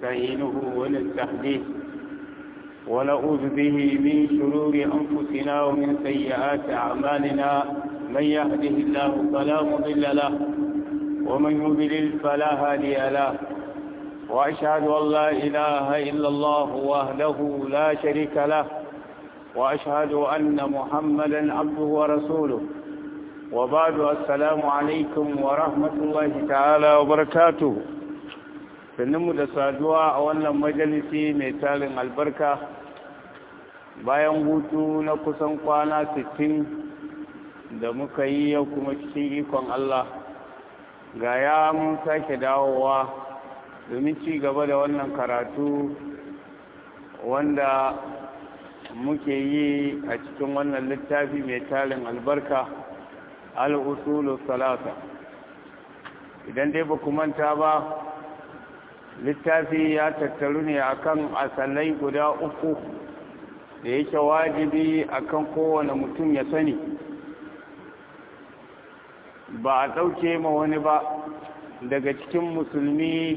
ونستعينه ونستهديه ونعوذ به من شرور أنفسنا ومن سيئات أعمالنا من يهده الله فلا مضل له ومن يضلل فلا هادي له وأشهد أن لا إله إلا الله وحده لا شريك له وأشهد أن محمدا عبده ورسوله وبعد السلام عليكم ورحمة الله تعالى وبركاته sanninmu da saduwa a wannan majalisi mai tarin albarka bayan hutu na kusan kwana 60 da muka yi yau kuma cikin ikon Allah ga ya mun sake dawowa domin ci gaba da wannan karatu wanda muke yi a cikin wannan littafi mai tarin albarka al'usulu salata idan dai ba manta ba littafi ya tattaru ne akan asalai guda uku da yake wajibi akan kowane mutum ya sani ba a ɗauke ma wani ba daga cikin musulmi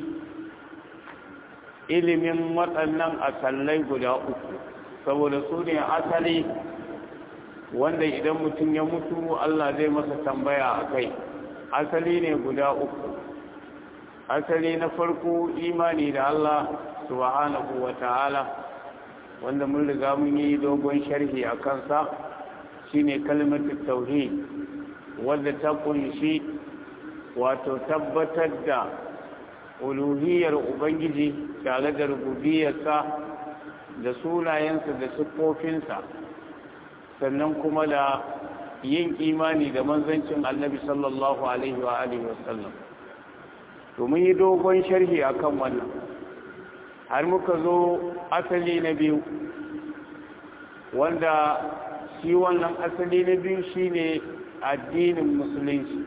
ilimin waɗannan asalai guda uku saboda su ne asali wanda idan mutum ya mutu Allah zai masa tambaya a kai asali ne guda uku asali na farko imani da Allah subhanahu wa ta'ala wanda mun riga mun yi dogon sharhi a kansa shine kalmatu tauhid wanda ta kunshi wato tabbatar da uluhiyar ubangiji tare da rububiyarsa da sunayensa da siffofinsa sannan kuma da yin imani da manzancin annabi sallallahu alaihi wa alihi wasallam to mun yi dogon sharhi akan wannan har muka zo asali na biyu wanda shi wannan asali na biyu shine addinin musulunci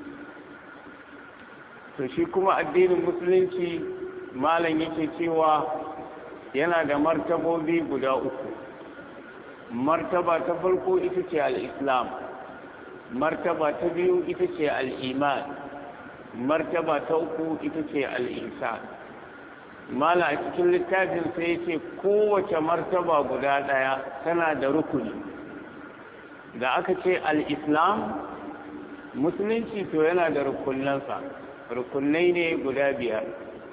to shi kuma addinin musulunci malam yake cewa yana da martabobi guda uku martaba ta farko ita ce al'islam martaba ta biyu ita ce al'iman martaba ta uku ita ce al'isa mala a cikin littafin sai ce kowace martaba guda ɗaya tana da rukuni da aka ce al'islam musulunci to yana da rukunansa rukunai ne guda biyar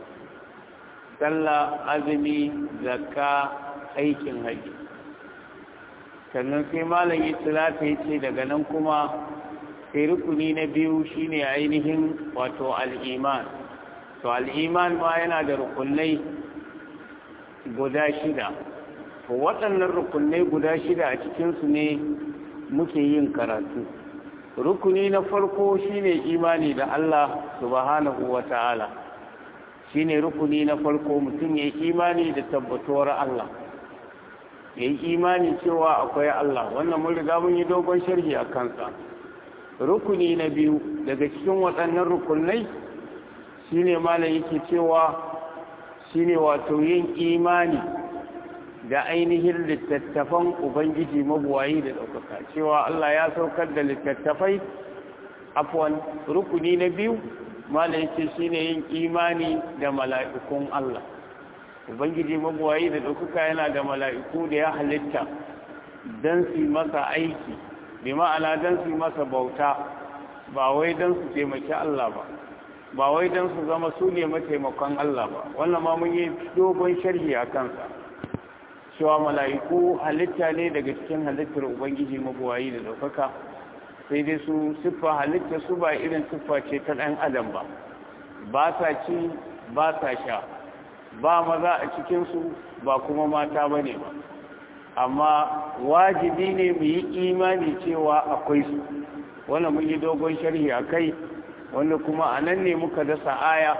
sallah azumi zakka aikin haji sannan sai malam yi tilata ya ce daga nan kuma sai rukuni na biyu shine ainihin wato al'iman to al'iman ma yana da rukunai guda shida to waɗannan rukunai guda shida a cikinsu ne muke yin karatu rukuni na farko shine imani da Allah subhanahu wa ta'ala shine rukuni na farko mutum ya yi imani da tabbatuwar Allah ya yi imani cewa akwai Allah wannan mun riga mun yi dogon sharhi a kansa rukuni na biyu daga cikin waɗannan rukunai shine malam yake cewa shine wato yin imani da ainihin littattafan ubangiji mabuwayi da ɗaukaka cewa Allah ya saukar da littattafai afwan rukuni na biyu malam yake shine yin imani da mala'ikun Allah ubangiji mabuwayi da ɗaukaka yana da mala'iku da ya halitta don su masa aiki bi ma'ana don su masa bauta ba wai don su taimaki Allah ba ba wai don su zama su ne mataimakon Allah ba wannan ma mun yi dogon sharhi a kansa cewa mala'iku halitta ne daga cikin halittar ubangiji mabuwayi da ɗaukaka sai dai su siffa halitta su ba irin siffa ce ta ɗan adam ba ba sa ci ba sa sha ba maza a cikinsu ba kuma mata ba ne ba amma wajibi ne mu yi imani cewa akwai su wanda mun yi dogon sharhi a kai wanda kuma a nan ne muka dasa aya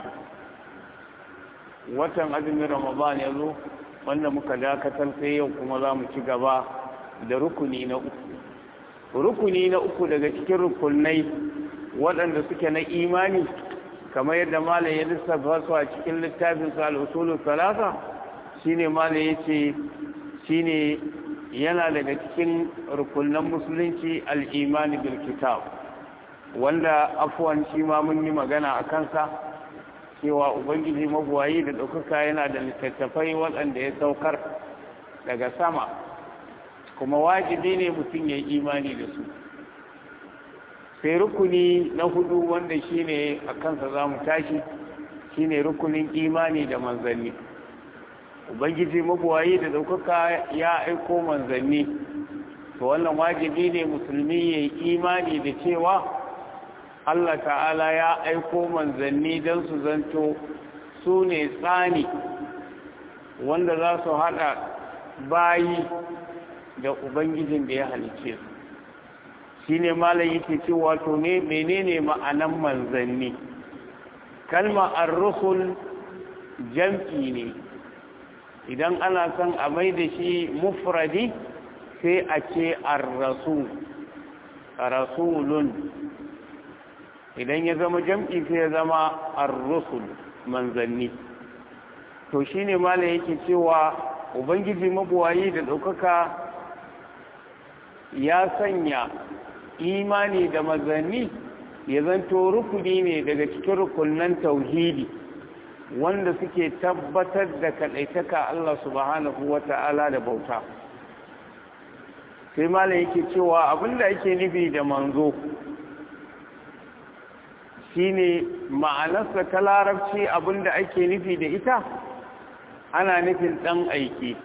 watan azumin ramadan ya zo wanda muka dakatar sai yau kuma za mu ci gaba da rukuni na uku rukuni na uku daga cikin rukunai waɗanda suke na imani kamar yadda malam ya lissafa su a cikin littafin sa al-usulul salasa shine malam yace shine yana daga cikin rukunan musulunci al-imani bil kitab wanda afwan shi ma mun yi magana a kansa cewa ubangiji mabuwayi da ɗaukaka yana da littattafai waɗanda ya saukar daga sama kuma wajibi ne mutum ya yi imani da su sai rukuni na hudu wanda shine a kansa za mu tashi shine rukunin imani da manzanni ubangiji mabuwayi da ɗaukaka ya aiko manzanni to wannan wajibi ne musulmi ya yi imani da cewa Allah ta'ala ya aiko manzanni don su zanto su ne tsani wanda za su haɗa bayi da ubangijin da ya halice su shi ne malam yake cewa to ne menene ma'anan manzanni kalma ar-rusul jam'i ne idan ana son a mai da shi mufradi sai a ce ar-rasul rasulun idan ya zama jam'i sai ya zama ar-rusul manzanni to shine malam yake cewa ubangiji mabuwayi da ɗaukaka ya sanya imani da manzanni ya zanto rukuni ne daga cikin rukunan tauhidi wanda suke tabbatar da kaɗaitaka Allah subhanahu wa ta'ala da bauta sai malam yake cewa abinda yake nufi da manzo shine ma'anarsa ta larabci abinda ake nufi da ita ana nufin ɗan aiki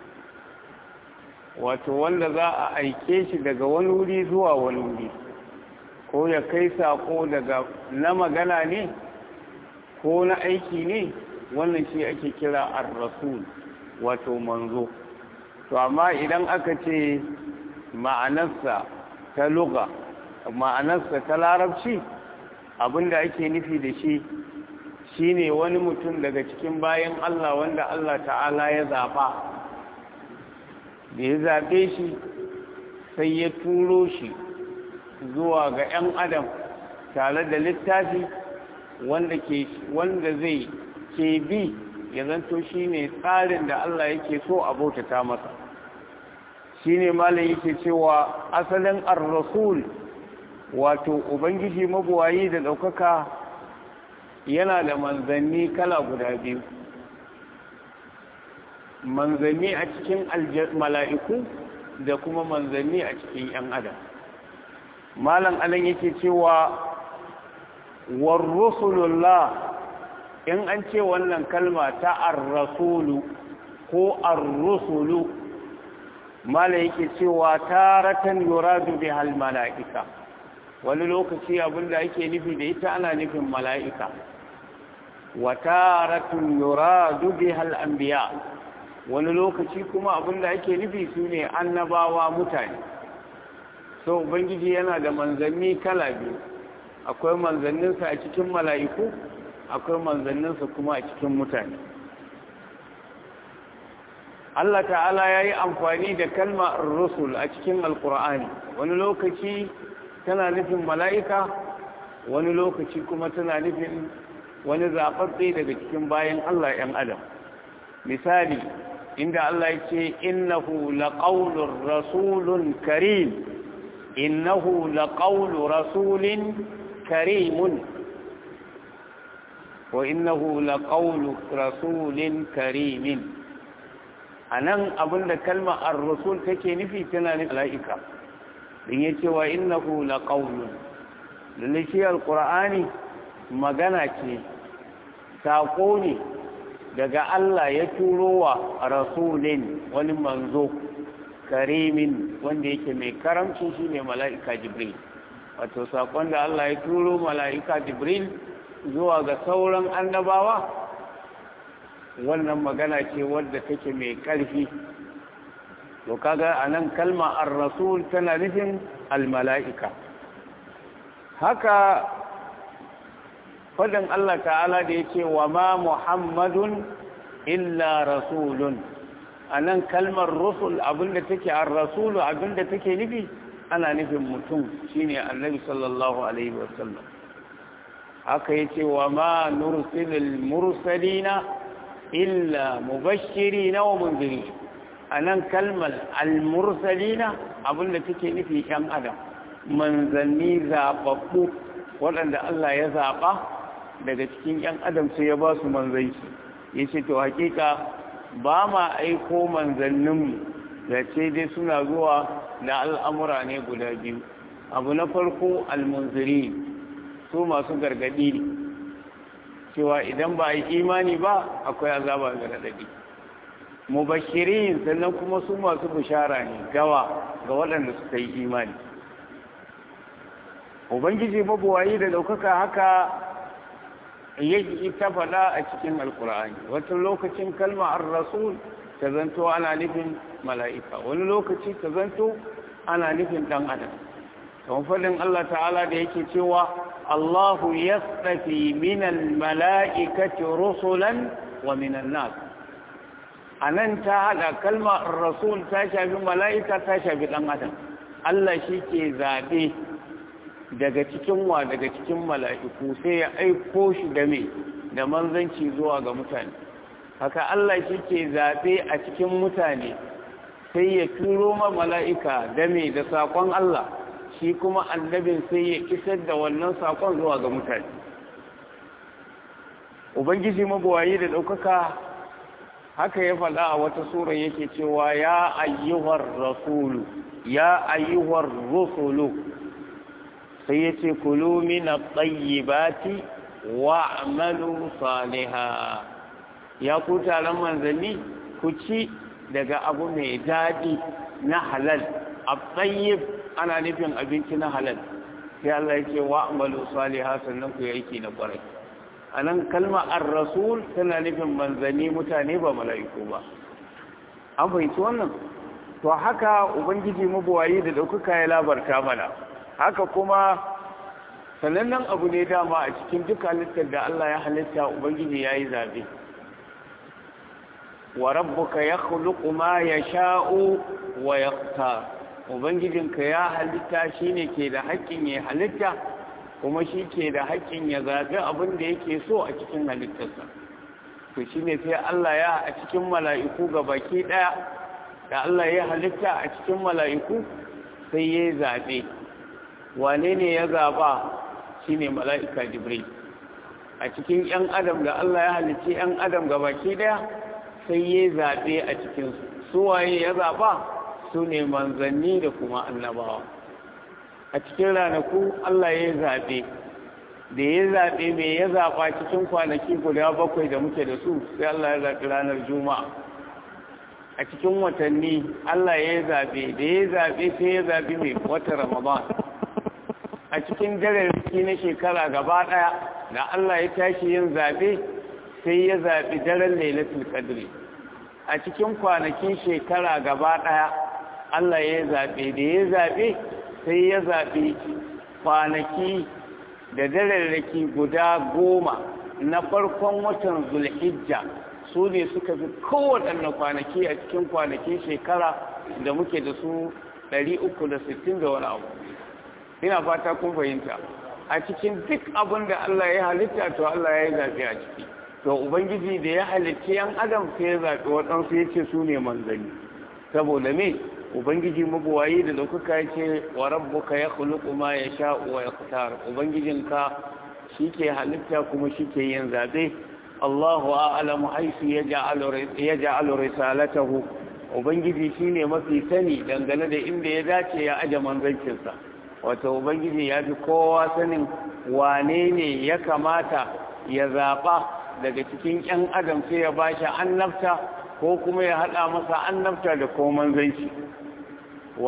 wato wanda za a aike shi daga wani wuri zuwa wani wuri ko ya kai sako daga na magana ne ko na aiki ne wannan shi ake kira ar-rasul wato manzo to amma idan aka ce ma'anarsa ta luga ma'anarsa ta larabci abinda ake nufi da shi shine wani mutum daga cikin bayan Allah wanda Allah ta'ala ya zaɓa da ya zaɓe shi sai ya turo shi zuwa ga 'yan adam tare da littafi wanda ke wanda zai ke bi ya zanto shine tsarin da Allah yake so a bautata masa shine malam yake cewa asalin ar-rasul wato ubangiji mabuwayi da ɗaukaka yana da manzanni kala guda biyu manzanni a cikin mala'iku da kuma manzanni a cikin ‘yan adam malam alan yake cewa warrusulullah in an ce wannan kalma ta ar-rasulu ko ar-rusulu malam yake cewa taratan yuradu bihal mala'ika wani lokaci abinda ake nufi da ita ana nufin mala'ika wataratun yuradu bihal anbiya wani lokaci kuma abinda ake nufi su ne annabawa mutane so ubangiji yana da manzanni kala biyu akwai manzanninsa a cikin mala'iku akwai manzanninsa kuma a cikin mutane Allah ta'ala ya yi amfani da kalma rusul a cikin alkur'ani wani lokaci tana nufin mala'ika wani lokaci kuma tana nufin wani zaɓaɓɓe daga cikin bayan Allah ‘yan adam misali inda Allah ya ce innahu laƙaunar rasulun karim innahu laƙaunar rasulun karimun wa innahu laƙaunar rasulun karimin a nan abinda kalmar ar-rasul take nufi tana nufin mala'ika din ya ce wa innahu laƙaunar da shi al-ƙur'ani magana ce saƙo ne daga Allah ya turo wa rasulin wani manzo karimin wanda yake mai karamci shi ne mala'ika jibril wato saƙon da Allah ya turo mala'ika jibril zuwa ga sauran annabawa wannan magana ce wadda take mai ƙarfi to kaga a nan kalma ar-rasul tana nufin al-mala'ika haka fadin Allah ta'ala da ya ce wa ma Muhammadun illa rasulun a nan kalmar rusul abinda take an rasulu abinda take nufi ana nufin mutum shine annabi sallallahu alaihi wasallam haka ya ce wa ma nursilul mursalina illa mubashirina wa munziri a nan kalmar al-mursalina abinda take nufi yan adam manzanni zaɓaɓɓu waɗanda Allah ya zaɓa daga cikin yan adam sai ya ba su manzanci yace to hakika ba ma aiko manzanninmu da ce dai suna zuwa da al'amura ne guda biyu abu na farko almunziri su masu gargadi ne cewa idan ba a yi imani ba akwai azaba ga raɗaɗi mubashirin sannan kuma su masu bishara ne gawa ga waɗanda suka yi imani ubangiji mabuwayi da ɗaukaka haka yake ta faɗa a cikin alkur'ani wata lokacin kalma ar-rasul ta zanto ana nufin mala'ika wani lokaci ta zanto ana nufin ɗan adam kamar faɗin Allah ta'ala da yake cewa Allahu yastafi minal mala'ikati rusulan wa minan nas anan ta hada kalma rasul ta shafi mala'ika ta shafi ɗan adam Allah shi ke zaɓe daga cikin wa daga cikin mala'iku sai ya aiko shi da me da manzanci zuwa ga mutane haka Allah shi ke zaɓe a cikin mutane sai ya turo ma mala'ika da me da saƙon Allah shi kuma annabin sai ya isar da wannan saƙon zuwa ga mutane ubangiji mabuwayi da ɗaukaka haka ya faɗa a wata sura yake cewa ya ayyuhar rasulu ya ayyuhar rusulu sai ya ce kulu mina tsayyibati wa amalu saliha ya ku taron manzanni ku ci daga abu mai daɗi na halal a tsayyib ana nufin abinci na halal sai Allah ya ce wa amalu saliha sannan ku yi aiki na ƙwarai a nan kalma ar-rasul tana nufin manzanni mutane ba mala'iku ba an fahimci wannan to haka ubangiji mabuwayi da ɗaukaka ya labarta mana haka kuma sanannen abu ne dama a cikin duk halittar da Allah ya halitta ubangiji ya yi zaɓe wa rabbuka ya khuluqu ma yasha'u wa yaqtar ubangijinka ya halitta shine ke da haƙƙin ya halitta kuma shi ke da haƙƙin ya zaɓi abin da yake so a cikin halittarsa to shine sai Allah ya a cikin mala'iku ga baki ɗaya da Allah ya halitta a cikin mala'iku sai ya zaɓe wane ne ya zaɓa shi ne mala'ika jibril a cikin ‘yan adam da Allah ya halicci ‘yan adam ga baki ɗaya sai ya zaɓe a cikinsu suwaye ya zaɓa su ne manzanni da kuma annabawa a cikin ranaku Allah ya zaɓe da ya zaɓe mai ya zaɓa cikin kwanaki guda bakwai da muke da su sai Allah ya zaɓi ranar juma'a a cikin watanni Allah ya zaɓe da ya zaɓe sai ya zaɓi mai wata ramadan a cikin dararraki na shekara gaba ɗaya da Allah ya tashi yin zaɓe sai ya zaɓi daren lailatul qadri a cikin kwanakin shekara gaba ɗaya Allah ya zaɓe da ya zaɓe sai ya zaɓi kwanaki da dararraki guda goma na farkon watan zulhijja su ne suka fi kowaɗanne kwanaki a cikin kwanakin shekara da muke da su 360 da wani abu ina fata kun fahimta a cikin duk abin da Allah ya halitta to Allah ya yi zaɓe a ciki to ubangiji da ya halitta yan adam sai ya zaɓi waɗansu ya ce su ne manzanni saboda me ubangiji mabuwayi da ɗaukaka ya ce wa rabbuka ya khuluqu ma yasha'u wa yaqtar ubangijinka shike halitta kuma shike yin zaɓe Allahu a'lamu haythu yaj'alu yaj'alu risalatahu ubangiji shine mafi sani dangane da inda ya dace ya aje manzancinsa wato ubangiji ya fi kowa sanin wane ne ya kamata ya zaɓa daga cikin 'yan adam sai ya ba shi annabta ko kuma ya haɗa masa annabta da ko manzanci wa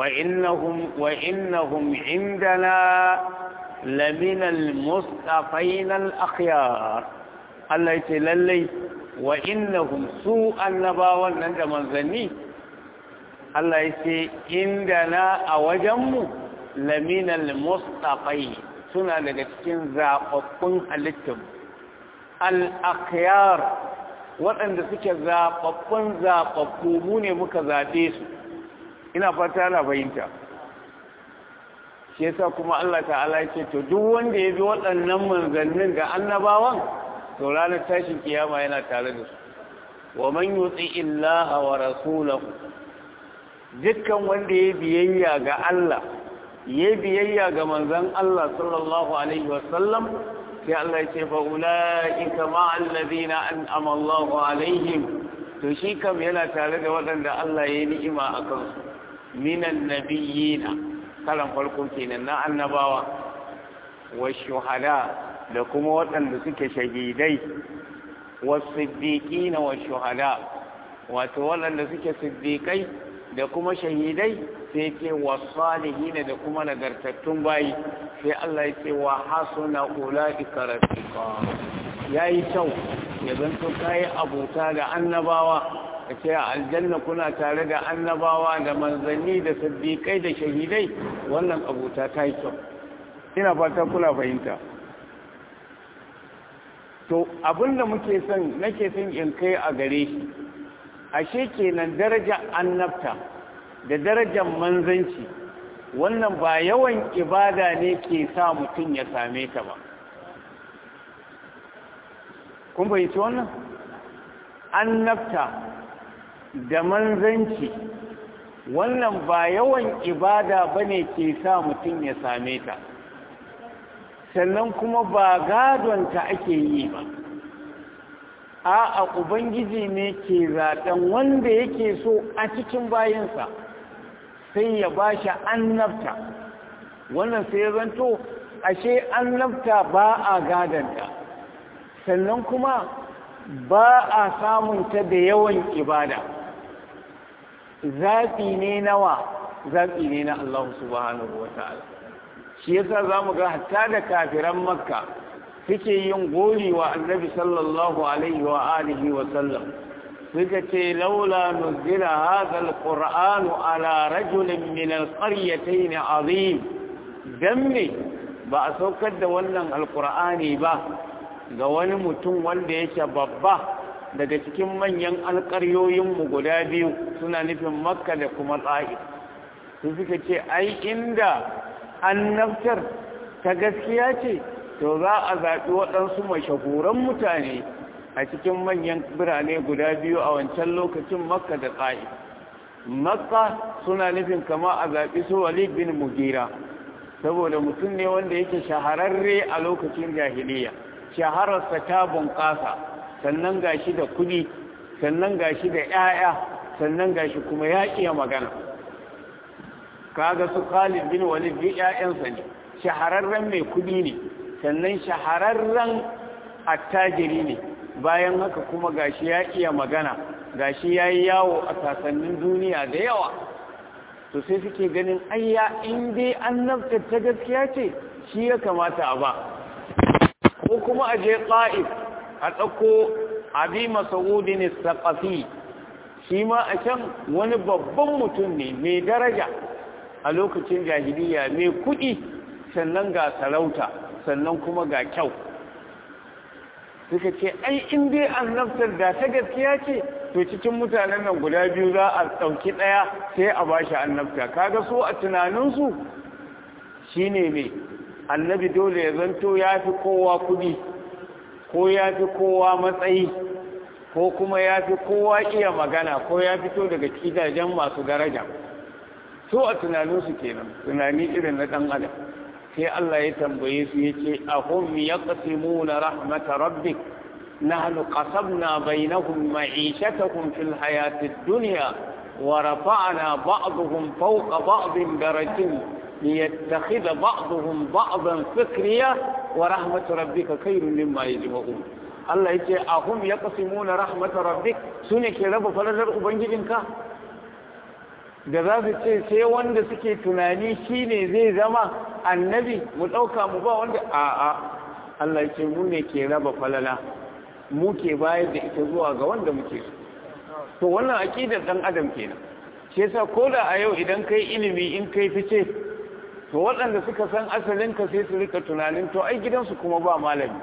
innahum indana laminal mustafainal akhyar Allah ya ce lallai wa innahum su annabawan nan da manzanni Allah ya ce indana a wajenmu laminal mustafai suna daga cikin zaɓaɓɓun halittar al'akiyar waɗanda suke zaɓaɓɓun zaɓaɓɓu mu ne muka zaɓe su ina fata na fahimta shi yasa kuma Allah ta'ala ce to duk wanda ya bi waɗannan manzannin da annabawan to ranar tashin kiyama yana tare da su wa man yutsi illaha wa rasulahu dukkan wanda ya biyayya ga Allah ya biyayya ga manzon Allah sallallahu alaihi wasallam sai Allah ya ce fa ulaika ma'al ladina an'ama Allahu alaihim to shi kam yana tare da waɗanda Allah ya yi ni'ima a kansu minan nabiyina kalan farko kenan na annabawa wa shuhada da kuma waɗanda suke shahidai wa siddiqina wa shuhada wato waɗanda suke siddiqai da kuma shahidai sai ce wa salihina da kuma nagartattun bayi sai Allah ya ce wa hasuna ulaika rafiqa yayi kyau ya zanto kayi abuta da annabawa ka ce a aljanna kuna tare da annabawa da manzanni da siddiƙai da shahidai wannan abuta ta yi kyau ina fata kuna fahimta to abinda muke son nake son in kai a gare shi ashe kenan darajar annabta da darajar manzanci wannan ba yawan ibada ne ke sa mutum ya same ta ba kun fahimci wannan annabta da manzanci wannan ba yawan ibada bane ke sa mutum ya same ta sannan kuma ba gadonta ake yi ba a ubangiji ne ke zaɗen wanda yake so a cikin bayansa sai ya ba shi annabta wannan sai ya zanto ashe annabta ba a gadonta sannan kuma ba a samunta da yawan ibada zaɓi ne nawa zaɓi ne na Allah subhanahu wa ta'ala shi yasa za mu ga hatta da kafiran makka suke yin gori wa annabi sallallahu alaihi wa alihi wa sallam suka ce laula nuzila hadha alqur'anu ala rajulin min alqaryatayn azim dan me ba a saukar da wannan alqur'ani ba ga wani mutum wanda yake babba daga cikin manyan alƙaryoyinmu guda biyu suna nufin makka da kuma tsa'if su suka ce ai inda annabtar ta gaskiya ce to za a zaɓi waɗansu mashahuran mutane a cikin manyan birane guda biyu a wancan lokacin makka da tsa'if makka suna nufin kama a zaɓi su walid bin mugira saboda mutum ne wanda yake shahararre a lokacin jahiliya shahararsa ta bunƙasa sannan gashi da kuɗi sannan gashi da 'ya'ya sannan gashi kuma ya iya magana kaga su Khalid bin Walid bi 'ya'yansa ne shahararren mai kuɗi ne sannan shahararren attajiri ne bayan haka kuma gashi ya iya magana gashi ya yi yawo a sasannin duniya da yawa to sai suke ganin ayya in dai annabta ta gaskiya ce shi ya kamata a ba ko kuma a je ƙa'if a ɗauko abi masaudin saƙafi shi ma a can wani babban mutum ne mai daraja a lokacin jahiliya mai kuɗi sannan ga sarauta sannan kuma ga kyau suka ce ai in dai annabtar da ta gaskiya ce to cikin mutanen nan guda biyu za a ɗauki ɗaya sai a ba shi annabta kaga so a tunaninsu shine mai annabi dole ya zanto ya fi kowa kudi ko ya fi kowa matsayi ko kuma ya fi kowa iya magana ko ya fito daga gidajen masu daraja so a tunaninsu kenan tunani irin na ɗan adam sai Allah ya tambaye su ya ce ahum ya ƙasimu na rahmata rabbik nahnu qasamna bainahum ma'ishatahum fil hayatid dunya wa rafa'na ba'dahum fawqa ba'din darajatin ليتخذ بعضهم بعضا سخريا ورحمة ربك خير مما يجمعون Allah ya ce a hum ya kasimuna rahmatar rabbik su ne ke raba falalar ubangijinka da za su ce sai wanda suke tunani shi ne zai zama annabi mu ɗauka mu ba wanda a a Allah ya ce mu ne ke raba falala mu ke bayar da ita zuwa ga wanda muke so to wannan aƙidar ɗan adam kenan shi yasa ko da a yau idan kai ilimi in kai fice to waɗanda suka san asalinka sai su rika tunanin to ai gidansu kuma ba malami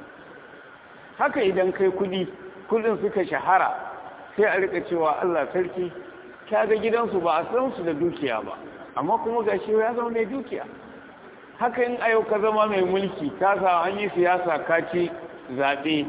haka idan kai kudi kudin suka shahara sai a rika cewa Allah sarki ga gidansu ba a san su da dukiya ba amma kuma ga shi ya zama mai dukiya haka in ayo ka zama mai mulki ka sa an yi siyasa ka ci zaɓe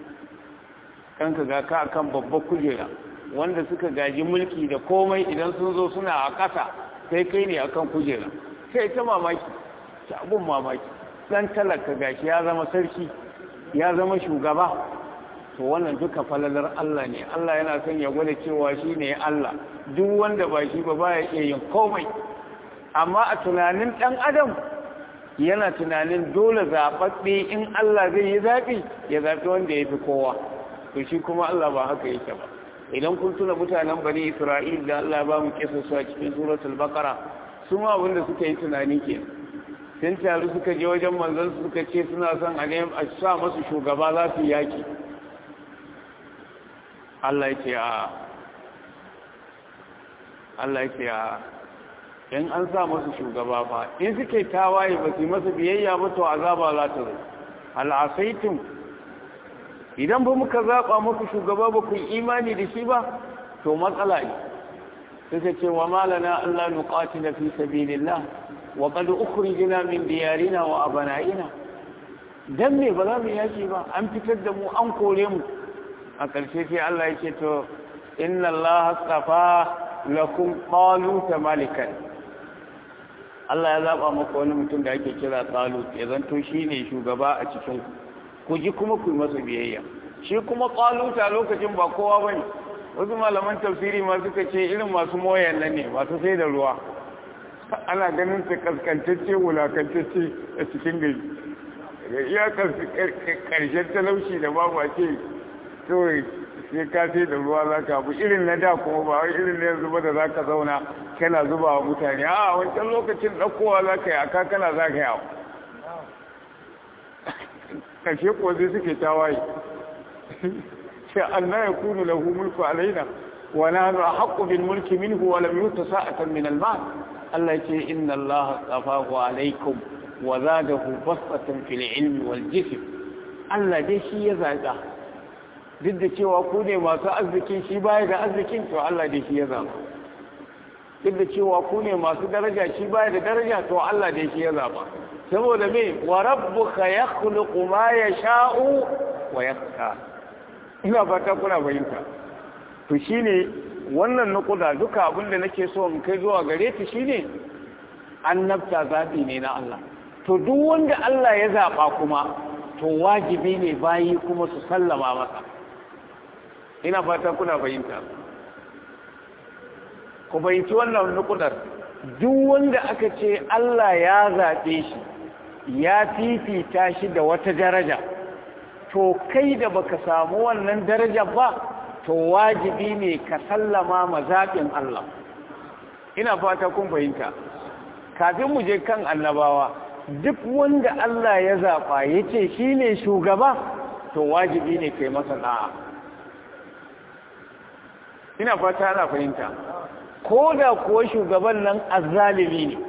kanka ga ka akan babbar kujera wanda suka gaji mulki da komai idan sun zo suna a ƙasa sai kai ne akan kujera sai ta mamaki ta abun mamaki dan talaka gashi ya zama sarki ya zama shugaba to wannan duka falalar Allah ne Allah yana son ya gwada cewa shi ne Allah duk wanda ba shi ba baya iya yin komai amma a tunanin ɗan adam yana tunanin dole zaɓaɓɓe in Allah zai yi zaɓi ya zaɓi wanda ya fi kowa to shi kuma Allah ba haka yake ba idan kun tuna mutanen bani Isra'il da Allah ba mu kisa su a cikin suratul baqara su ma abinda suka yi tunani ke sun taru suka je wajen manzon suka ce suna son a sa masu shugaba za su yaki Allah ya ce a Allah ya ce a in an sa masu shugaba fa in suke tawaye ba su masa biyayya ba to azaba za ta zo al'asaitum idan ba muka zaba muku shugaba ba ku imani da shi ba to matsala ne suka ce wa malana Allah nuqatila fi sabilillah wa qad ukhrijna min diyarina wa abana'ina dan me ba za mu yaki ba an fitar da mu an kore mu a ƙarshe sai Allah ya ce to inna Allah astafa lakum taluta malikan Allah ya zaba maka wani mutum da ake kira talut ya zanto shine shugaba a cikin ku ji kuma ku masa biyayya shi kuma taluta lokacin ba kowa bane wasu malaman tafsiri ma suka ce irin masu moyan nan ne masu sai da ruwa ana ganin su kaskantacce wulakantacce a cikin gari ya karshen talauci da babu a ce kawai sai ka sai da ruwa za ka abu irin na da kuma ba wai irin na yanzu ba da za ka zauna kana zuba wa mutane a wancan lokacin ɗaukowa za ka yi aka kana za ka yawo ƙarshe kuwa zai suke tawaye sai Allah ya kunu lahu mulku alaina wa nahnu ahqqu bil mulki minhu wa lam yuta sa'atan min al mal Allah ce inna Allah astafahu alaikum wa zadahu basatan fil ilmi wal jism Allah dai shi ya zaga duk da cewa ku ne masu arzikin shi baya da arzikin to Allah da shi ya zaba duk da cewa ku ne masu daraja shi baya da daraja to Allah da shi ya zaba saboda me wa rabbuka yakhluqu ma yasha'u wa yakhtar ina fata kuna fahimta to shine wannan nukuda duka abin da nake so in kai zuwa gare ta shine annabta zabi ne na Allah to duk wanda Allah ya zaba kuma to wajibi ne bayi kuma su sallama masa ina fata kuna fahimta ku fahimci wannan nukudar duk wanda aka ce Allah ya zaɓe shi ya fifita shi da wata daraja to kai da baka samu wannan daraja ba to wajibi ne ka sallama ma zaɓin Allah ina fata kun fahimta kafin mu je kan annabawa duk wanda Allah ya zaɓa ya ce shi ne shugaba to wajibi ne kai masa da'a ina fata ana fahimta ko da kuwa shugaban nan azzalimi ne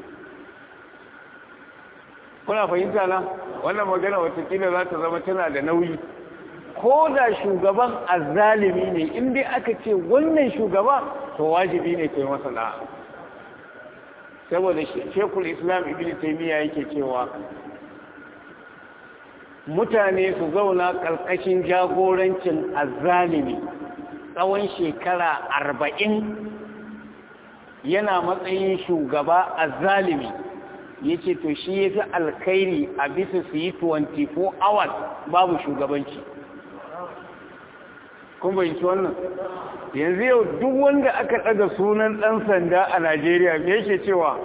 kuna fahimta na wannan magana watakila za ta zama tana da nauyi ko da shugaban azzalimi ne in dai aka ce wannan shugaba to wajibi ne kai masa da'a saboda shekul islam ibn taimiyya yake cewa mutane su zauna ƙarƙashin jagorancin azzalimi tsawon shekara arba'in yana matsayin shugaba azzalimi ya ce to shi ya fi alkairi a bisa su yi 24 hours babu shugabanci kun bayanci wannan yanzu yau duk wanda aka ɗaga sunan ɗan sanda a najeriya me yake cewa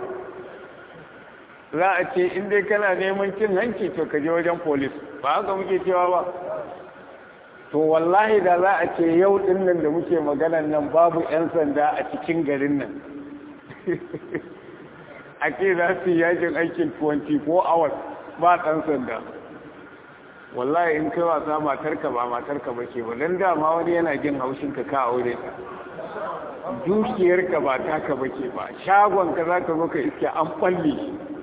za a ce inda kana neman cin hanci to ka je wajen polis ba haka muke cewa ba to wallahi da za a ce yau ɗin nan da muke maganan nan babu 'yan sanda a cikin garin nan a ce za su yakin aikin 24 hours ba ɗan sanda wallahi in kai wasa matarka ba matarka ba ke ba don dama wani yana jin haushinka ka aure ta dukiyarka ba taka ba ke ba shagonka za ka zo ka iske an ɓalle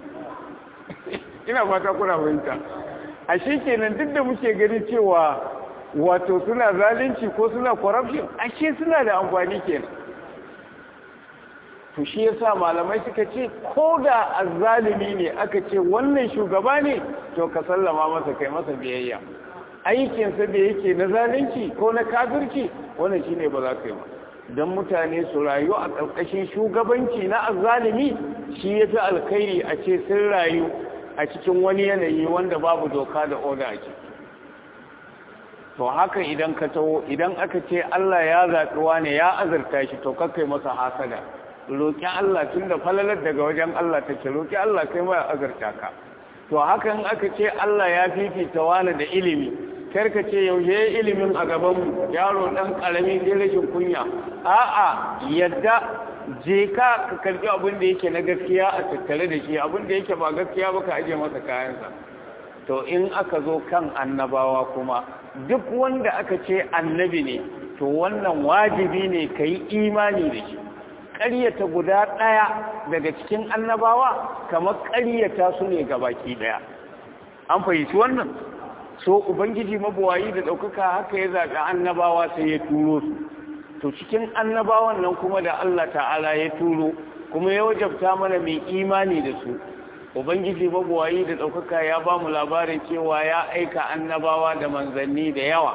ina fata kuna fahimta a shi kenan duk da muke gani cewa wato suna zalunci ko suna corruption ashe suna da amfani kenan to shi yasa malamai suka ce ko da azzalimi ne aka ce wannan shugaba ne to ka sallama masa kai masa biyayya aikinsa da yake na zalunci ko na kafirci wannan shine ba za ka yi ba don mutane su rayu a ƙarƙashin shugabanci na azzalimi shi ya fi alkhairi a ce sun rayu a cikin wani yanayi wanda babu doka da oda a ciki to haka idan ka taho idan aka ce Allah ya zaɓi wane ya azurta shi to kakai masa hasada roƙi Allah tun da falalar daga wajen Allah take roƙi Allah kai mai azurta ka to haka in aka ce Allah ya fifita wani da ilimi karka ce yaushe ilimin a gabanmu yaro ɗan ƙarami sai rashin kunya a'a yadda je ka ka karɓi abin da yake na gaskiya a tattare da shi abin da yake ba gaskiya ba ka aje masa kayansa to in aka zo kan annabawa kuma duk wanda aka ce annabi ne to wannan wajibi ne ka yi imani da shi ƙaryata guda ɗaya daga cikin annabawa kamar ƙaryata su ne baki ɗaya an fahimci wannan so ubangiji mabuwayi da ɗaukaka haka ya zaɓi annabawa sai ya turo su to cikin annabawan nan kuma da Allah ta'ala ya turo kuma ya wajabta mana mai imani da su ubangiji mabuwayi da ɗaukaka ya ba mu labarin cewa ya aika annabawa da manzanni da yawa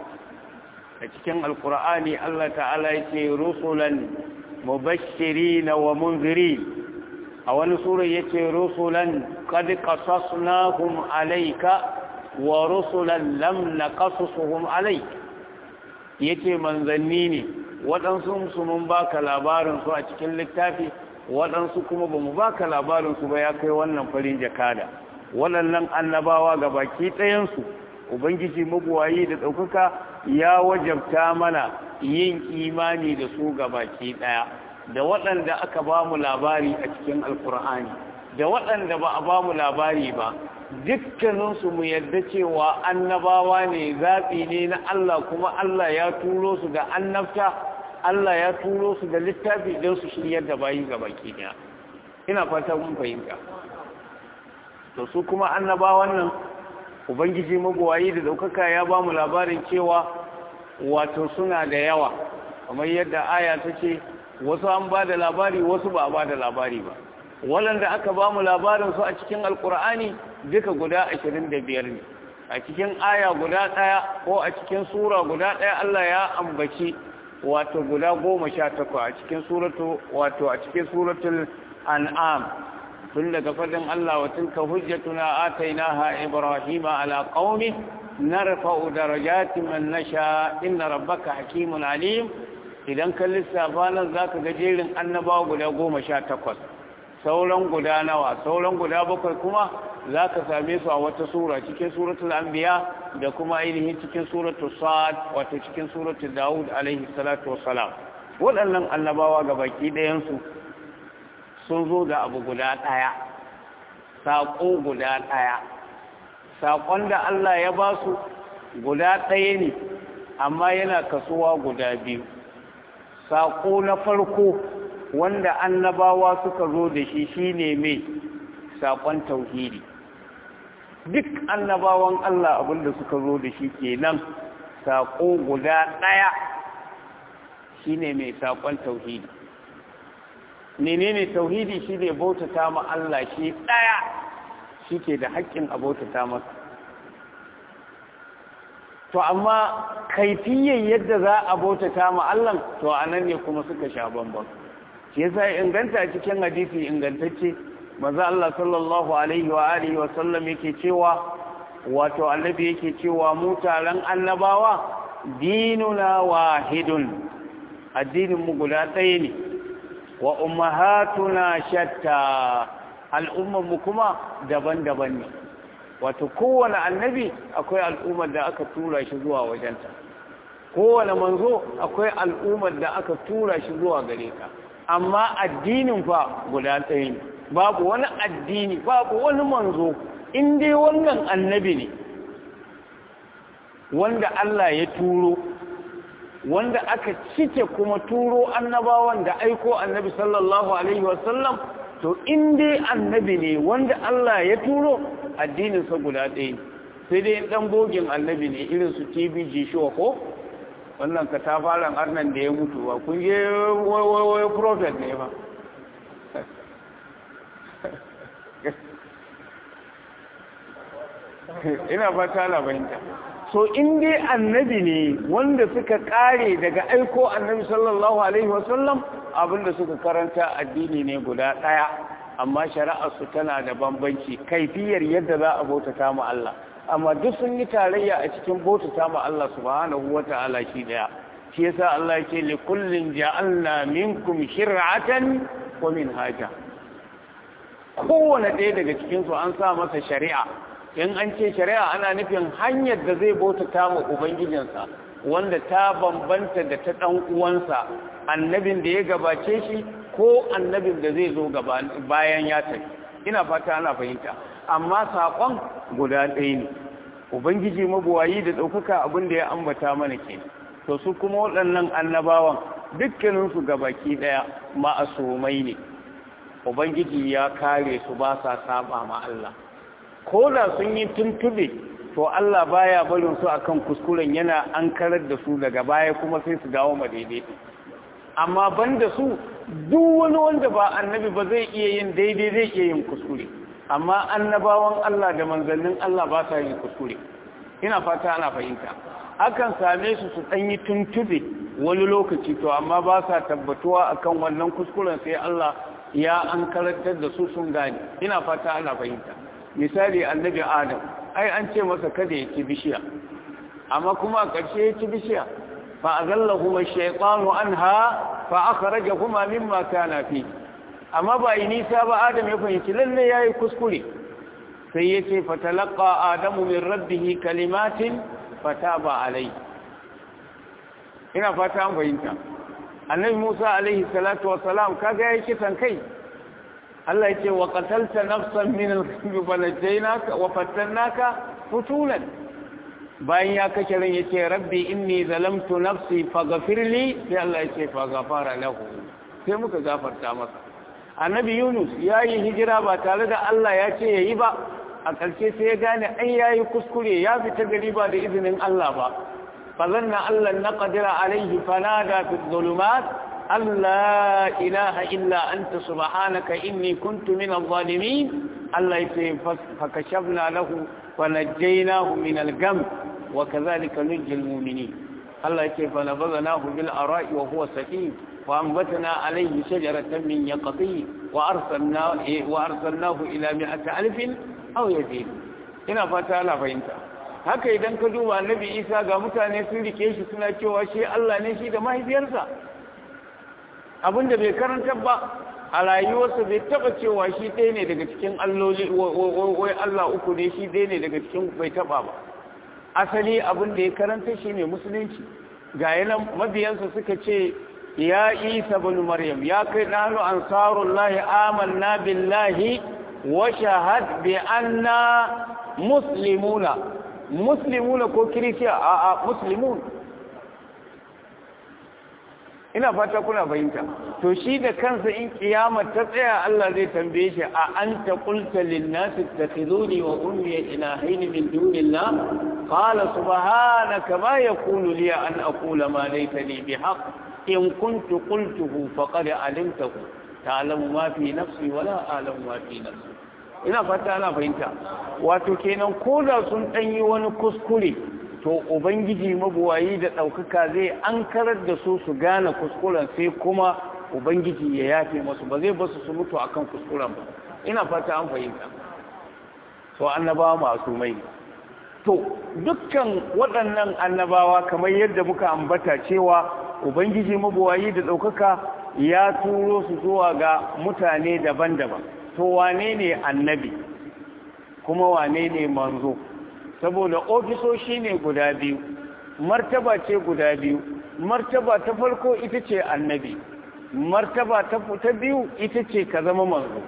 a cikin alkur'ani Allah ta'ala ya ce rusulan mubashirina wa munziri a wani sura ya ce rusulan qad qasasnahum alayka wa rusulan lam naqasusuhum alayk yace manzanni ne waɗansu su mun baka labarin su a cikin littafi waɗansu kuma ba mu baka labarin su ba ya kai wannan farin jakada waɗannan annabawa ga baki ɗayansu ubangiji mabuwayi da ɗaukaka ya wajabta mana yin imani da su ga baki ɗaya da waɗanda aka ba mu labari a cikin alkur'ani da waɗanda ba a ba mu labari ba dukkaninsu mu yarda cewa annabawa ne zaɓi ne na Allah kuma Allah ya turo su da annabta Allah ya turo su da littafi don su shiryar da bayi ga baki ɗaya ina fata mun fahimta to su kuma annabawan nan ubangiji magowayi da ɗaukaka ya ba mu labarin cewa wato suna da yawa kamar yadda aya ta ce wasu an ba da labari wasu ba a ba da labari ba waɗanda aka ba mu labarinsu a cikin alkur'ani duka guda ashirin da biyar ne a cikin aya guda ɗaya ko a cikin sura guda ɗaya Allah ya ambaci wato guda goma sha takwa a cikin suratu wato a cikin suratul an'am tun daga fadin Allah wa tilka hujjatuna atainaha ibrahima ala qaumi narfa'u darajatin man nasha inna rabbaka hakimun alim idan ka lissafa nan zaka ga jerin annabawa guda goma sha takwas sauran guda nawa sauran guda bakwai kuma za ka same su a wata sura cikin suratul anbiya da kuma ainihin cikin suratul sa'ad wato cikin suratul daud alaihi salatu wassalam waɗannan annabawa ga baki ɗayansu sun zo da abu guda ɗaya saƙo guda ɗaya saƙon da Allah ya ba su guda ɗaya ne amma yana kasuwa guda biyu saƙo na farko wanda annabawa suka zo da shi shine mai saƙon tauhidi duk annabawan Allah abinda suka zo da shi kenan saƙo guda ɗaya shine mai saƙon tauhidi menene tauhidi shine bautata ma Allah shi ɗaya shike da haƙƙin a bautata masa to amma kaifiyyar yadda za a bautata ma Allah to anan ne kuma suka sha bambam shi yasa inganta cikin hadisi ingantacce maza Allah sallallahu alaihi wa alihi wa sallam yake cewa wato annabi yake cewa mu taron annabawa dinuna wahidun addinin mu guda ɗaya ne wa ummahatuna shatta al'ummar mu kuma daban-daban ne wato kowane annabi akwai al'ummar da aka tura shi zuwa wajenta kowane manzo akwai al'ummar da aka tura shi zuwa gare ka amma addinin fa guda ɗaya ne babu wani addini babu wani manzo in dai wannan annabi ne wanda Allah ya turo wanda aka cike kuma turo annabawan da aiko annabi sallallahu alaihi wasallam to in dai annabi ne wanda Allah ya turo addininsa guda ɗaya ne sai dai ɗan bogin annabi ne irin su tv jishuwa ko wannan katafaren arnan da ya mutu ba kun je wai prophet ne ba ina ba ta labarinta so in dai annabi ne wanda suka kare daga aiko annabi sallallahu alaihi wasallam abinda suka karanta addini ne guda ɗaya amma shari'arsu tana da bambanci kaifiyar yadda za a bautata mu Allah amma duk sun yi tarayya a cikin bautata mu Allah subhanahu wata'ala shi daya shi yasa Allah yake li kullin ja'alna minkum shir'atan wa minhaja kowane ɗaya daga cikin su an sa masa shari'a in an ce shari'a ana nufin hanyar da zai bautata mu ubangijinsa wanda ta bambanta da ta ɗan uwansa annabin da ya gabace shi ko annabin da zai zo bayan ya tafi ina fata ana fahimta amma saƙon guda ɗaya ne ubangiji mabuwayi da ɗaukaka abin da ya ambata mana ke to su kuma waɗannan annabawan dukkaninsu gabaki ɗaya ma'asumai ne ubangiji ya kare su ba sa saba ma Allah ko da sun yi tuntube to Allah baya barin su akan kuskuren yana an karar da su daga baya kuma sai su dawo ma daidai amma banda su duk wani wanda ba annabi ba zai iya yin daidai zai iya yin kuskure amma annabawan Allah da manzannin Allah ba sa yin kuskure ina fata ana fahimta akan same su su ɗan yi tuntube wani lokaci to amma ba sa tabbatuwa akan wannan kuskuren sai Allah ya an karantar da su sun gane ina fata ana fahimta misali annabi adam ai an ce masa kada ya ci bishiya amma kuma a ƙarshe ya ci bishiya fa azallahuma shaytanu anha fa akhrajahuma mimma kana fi amma ba yi nisa ba adam ya fahimci lalle yayi kuskure sai yace fa talaqa adamu min rabbih kalimatin fataba alayhi ina fata an fahimta annabi Musa alaihi salatu wassalam kaga yayi kisan kai Allah yace wa qatalta nafsan min al-khamri balajaynaka wa fatannaka futulan bayan ya kashe ran yace rabbi inni zalamtu nafsi faghfir li sai Allah yace faghfara lahu sai muka gafarta masa annabi Yunus yayi hijira ba tare da Allah ya ce yayi ba a ƙarshe sai ya gane ai yayi kuskure ya fita gari ba da izinin Allah ba فظن أن لن نقدر عليه فنادى في الظلمات أن لا إله إلا أنت سبحانك إني كنت من الظالمين الله يسير فكشفنا له ونجيناه من الجم وكذلك نجي المؤمنين الله يسير فنبذناه بالأراء وهو سكين وأنبتنا عليه شجرة من يقطين وأرسلناه, وأرسلناه إلى مئة ألف أو يزيد هنا فتالا فإنتهى haka idan ka duba annabi isa ga mutane sun rike shi suna cewa shi Allah ne shi da mahaifiyarsa abinda bai karanta ba a rayuwarsa bai taba cewa shi ɗaya ne daga cikin alloli wai Allah uku ne shi ɗaya ne daga cikin bai taba ba asali abin da ya karanta shi ne musulunci ga yana mabiyansa suka ce ya isa bin maryam ya kai nanu ansarullahi amanna billahi wa shahad bi anna muslimuna muslimuna ko kirisiya a a muslimun ina fata kuna fahimta to shi da kansa in kiyama ta tsaya Allah zai tambaye shi a anta qulta lin nas ittakhiduni wa ummi ilahayn min dunillah qala subhanaka ma yakunu li an aqula ma laysa li bihaq in kuntu qultuhu faqad alimtahu ta'lamu ma fi nafsi wa la a'lamu ma fi nafsi ina fata ana fahimta wato kenan ko da sun ɗanyi wani kuskure to ubangiji mabuwayi da ɗaukaka zai an karar da su su gane kuskuren sai kuma ubangiji ya yafe masu ba zai basu su mutu akan kuskuren ba ina fata an fahimta to annabawa masu mai to dukkan waɗannan annabawa kamar yadda muka ambata cewa ubangiji mabuwayi da ɗaukaka ya turo su zuwa ga mutane daban-daban to wane ne annabi kuma wane ne manzo saboda ofisoshi ne guda biyu martaba ce guda biyu martaba ta farko ita ce annabi martaba ta biyu ita ce ka zama manzo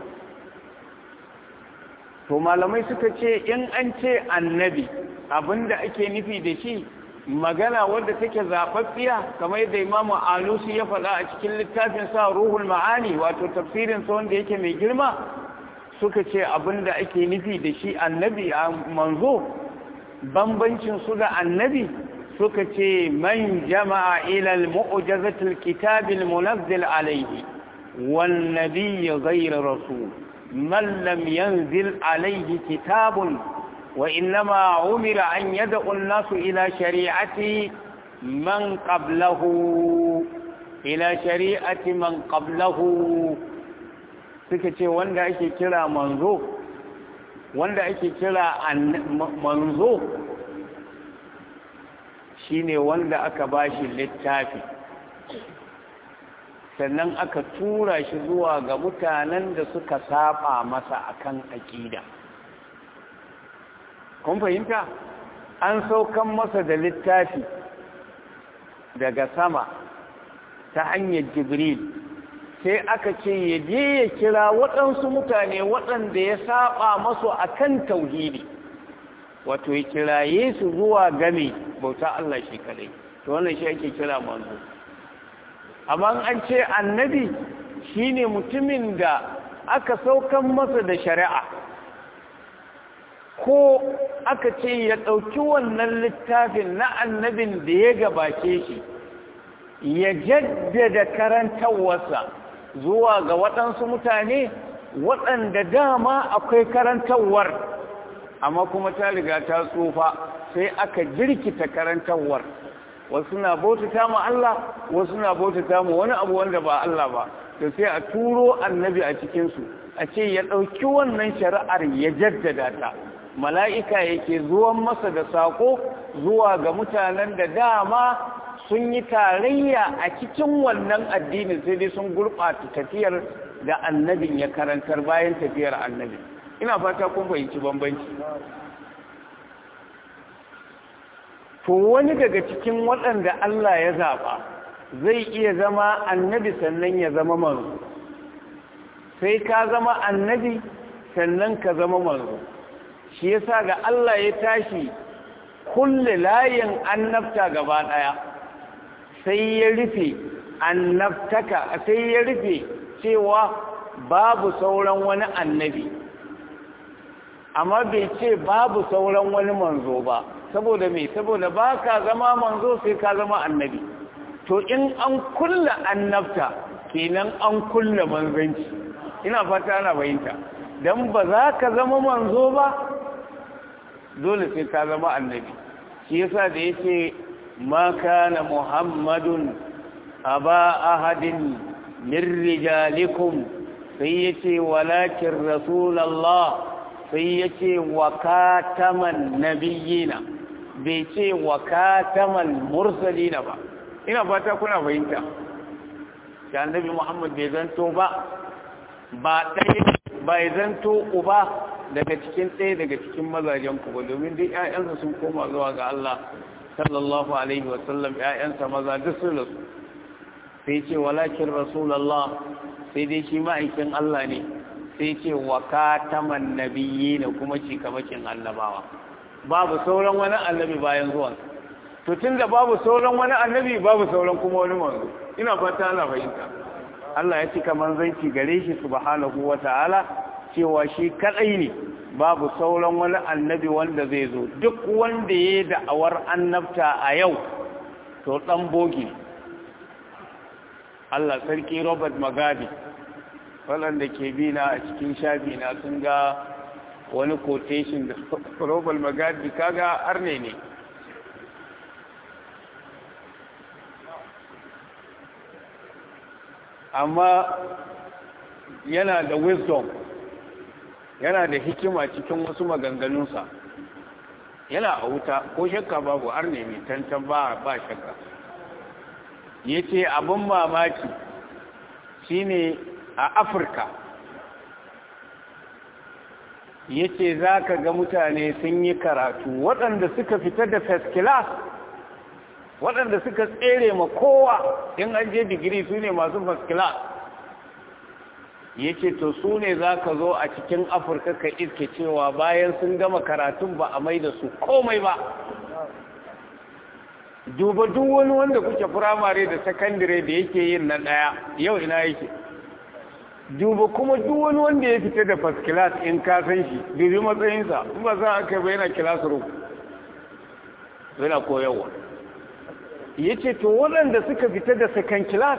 to malamai suka ce in an ce annabi abinda ake nufi da shi magana wadda take zaɓaɓɓiya kamar yadda imamu alusi ya faɗa a cikin littafin sa ruhul ma'ani wato tafsirin sa wanda yake mai girma suka ce abinda ake nufi da shi annabi a manzo bambancin su da annabi suka ce man jama'a ila al-mu'jazati al-kitab al-munazzil alayhi wan nabiy ghayr rasul man lam yanzil alayhi kitabun وإنما عمر أن يدعو الناس إلى شريعة من قبله إلى شريعة من قبله suka ce wanda ake kira manzo wanda ake kira manzo shine wanda aka bashi littafi sannan aka tura shi zuwa ga mutanen da suka saba masa akan aƙida kun fahimta an saukan masa da littafi daga sama ta hanyar jibril sai aka ce ya je ya kira waɗansu mutane waɗanda ya saba masu akan tauhidi wato ya kiraye su zuwa game bauta Allah shi kadai to wannan shi ake kira manzo amma an ce annabi shine mutumin da aka saukan masa da shari'a ko aka ce ya ɗauki wannan littafin na annabin da ya gabace shi ya jaddada karantarwarsa zuwa ga waɗansu mutane waɗanda dama akwai karantarwar amma kuma ta riga ta tsufa sai aka jirkita karantarwar wasu na bautata mu Allah wasu na bautata mu wani abu wanda ba Allah ba to sai a turo annabi a cikinsu a ce ya ɗauki wannan shari'ar ya jaddada ta mala'ika yake zuwan masa da saƙo zuwa ga mutanen da dama sun yi tarayya a cikin wannan addinin sai dai sun gurɓata tafiyar da annabin ya karantar bayan tafiyar annabi ina fata kun fahimci bambanci to wani daga cikin waɗanda Allah ya zaɓa zai iya zama annabi sannan ya zama manzo sai ka zama annabi sannan ka zama manzo shi yasa ga Allah ya tashi kulle layin annabta gaba ɗaya sai ya rufe annabtaka sai ya rufe cewa babu sauran wani annabi amma bai ce babu sauran wani manzo ba saboda me saboda ba ka zama manzo sai ka zama annabi to in an kulla annabta kenan an kulla manzanci ina fata ana bayinta don ba za ka zama manzo ba dole sai ka zama annabi shi yasa da yace ma kana muhammadun aba ahadin min rijalikum sai yace walakin rasulullah sai yace wa kataman nabiyina bai ce wa kataman mursalina ba ina fata kuna fahimta da annabi muhammad bai zanto ba ba ɗaya bai zanto uba daga cikin ɗaya daga cikin mazajen ku ba domin duk ƴaƴansa sun koma zuwa ga Allah sallallahu alaihi wa sallam ƴaƴansa maza duk sun rasu sai ce walakin rasulullah sai dai shi ma'aikin Allah ne sai ce wa kataman nabiyyi ne kuma ci kamakin annabawa babu sauran wani annabi bayan zuwan to tunda babu sauran wani annabi babu sauran kuma wani manzo ina fata ana fahimta Allah ya cika manzanci gare shi subhanahu wata'ala cewa shi kadai ne babu sauran wani annabi wanda zai zo duk wanda ya da'awar annabta a yau to dan bogi Allah sarki Robert Magabi waɗanda ke bi na a cikin shafi na sun ga wani quotation da Robert Magabi kaga arne ne amma yana da wisdom yana da hikima cikin wasu maganganunsa yana a wuta ko shakka babu arne mai tantan ba ba shakka ya ce abin mamaki shine a afirka ya ce za ka ga mutane sun yi karatu waɗanda suka fita da first class waɗanda suka tsere ma kowa in an je digiri su ne masu first class ya ce to su ne za ka zo a cikin afirka ka iske cewa bayan sun gama karatun ba a mai da su komai ba duba duk wani wanda kuke firamare da sakandire da yake yin na ɗaya yau ina yake duba kuma duk wani wanda ya fita da first class in ka san shi dubi matsayinsa in ba za a kai ba yana class room yana koyarwa ya ce to waɗanda suka fita da second class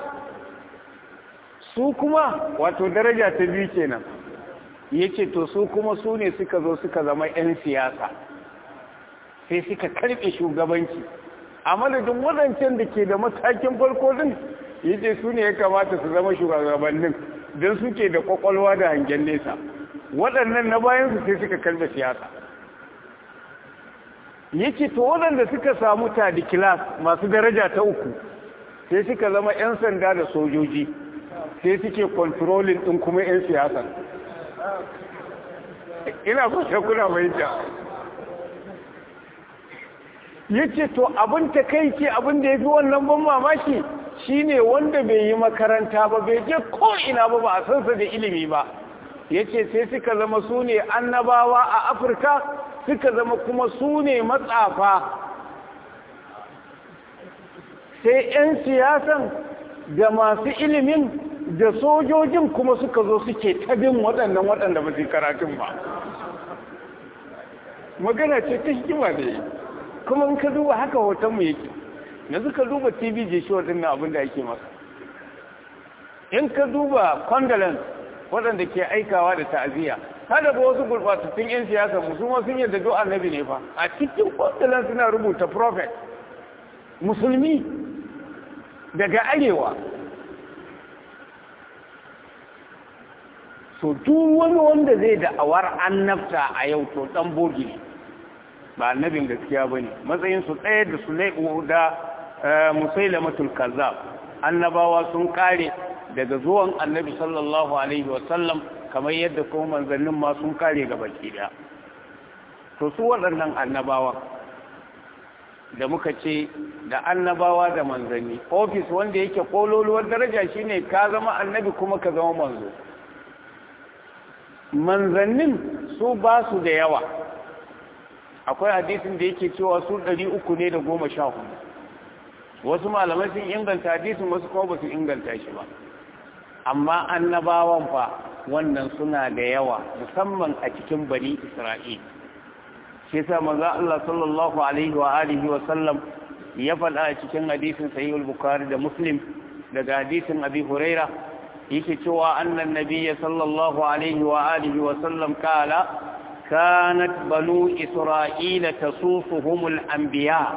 su kuma wato daraja ta biyu kenan ya ce to su kuma su ne suka zo suka zama 'yan siyasa sai suka karɓe shugabanci a madadin waɗancan da ke da matakin farko din ya ce su ne ya kamata su zama shugabannin don suke da kwakwalwa da hangen nesa waɗannan na bayansu sai suka kalba siyasa yake to waɗanda suka samu tadi kilas masu daraja ta uku sai suka zama 'yan sanda da sojoji sai suke kontrolin ɗin kuma 'yan siyasa ina fata kuna fahimta ya ce to abin ta kai ce abin da ya fi wannan ban mamaki shine wanda bai yi makaranta ba bai je ko'ina ba ba a sansa da ilimi ba ya ce sai suka zama su ne annabawa a afirka suka zama kuma su ne matsafa sai 'yan siyasan da masu ilimin da sojojin kuma suka zo suke tabin waɗannan waɗanda ba su karatun ba magana ce ta hikima da yi kuma in ka duba haka hotonmu yake yanzu ka duba tv je shi waɗannan abin da ake masa in ka duba condolence waɗanda ke aikawa da ta'aziyya kada ba wasu gurɓatattun 'yan siyasa musulman sun yadda do annabi ne fa a cikin condolence suna rubuta prophet musulmi daga arewa so duk wani wanda zai da'awar annabta a yau to dan bogi ne ba annabin gaskiya bane matsayin su ɗaya da su da musailamatul kazzab annabawa sun kare daga zuwan annabi sallallahu alaihi wasallam kamar yadda kuma manzannin ma sun kare ga baki daya to su waɗannan annabawa da muka ce da annabawa da manzanni ofis wanda yake kololuwar daraja shine ka zama annabi kuma ka zama manzo manzannin su ba su da yawa akwai hadisin da yake cewa su ɗari uku ne da goma sha hudu wasu malamai sun inganta hadisin wasu kuma ba su inganta shi ba amma annabawan fa wannan suna da yawa musamman a cikin bani isra'il shi yasa manzo Allah sallallahu alaihi wa alihi wa sallam ya faɗa a cikin hadisin sahih al-bukhari da muslim daga hadisin abi huraira yake cewa annan nabiyya sallallahu alaihi wa alihi wa sallam kala kanat banu isra'ila tasufuhumul anbiya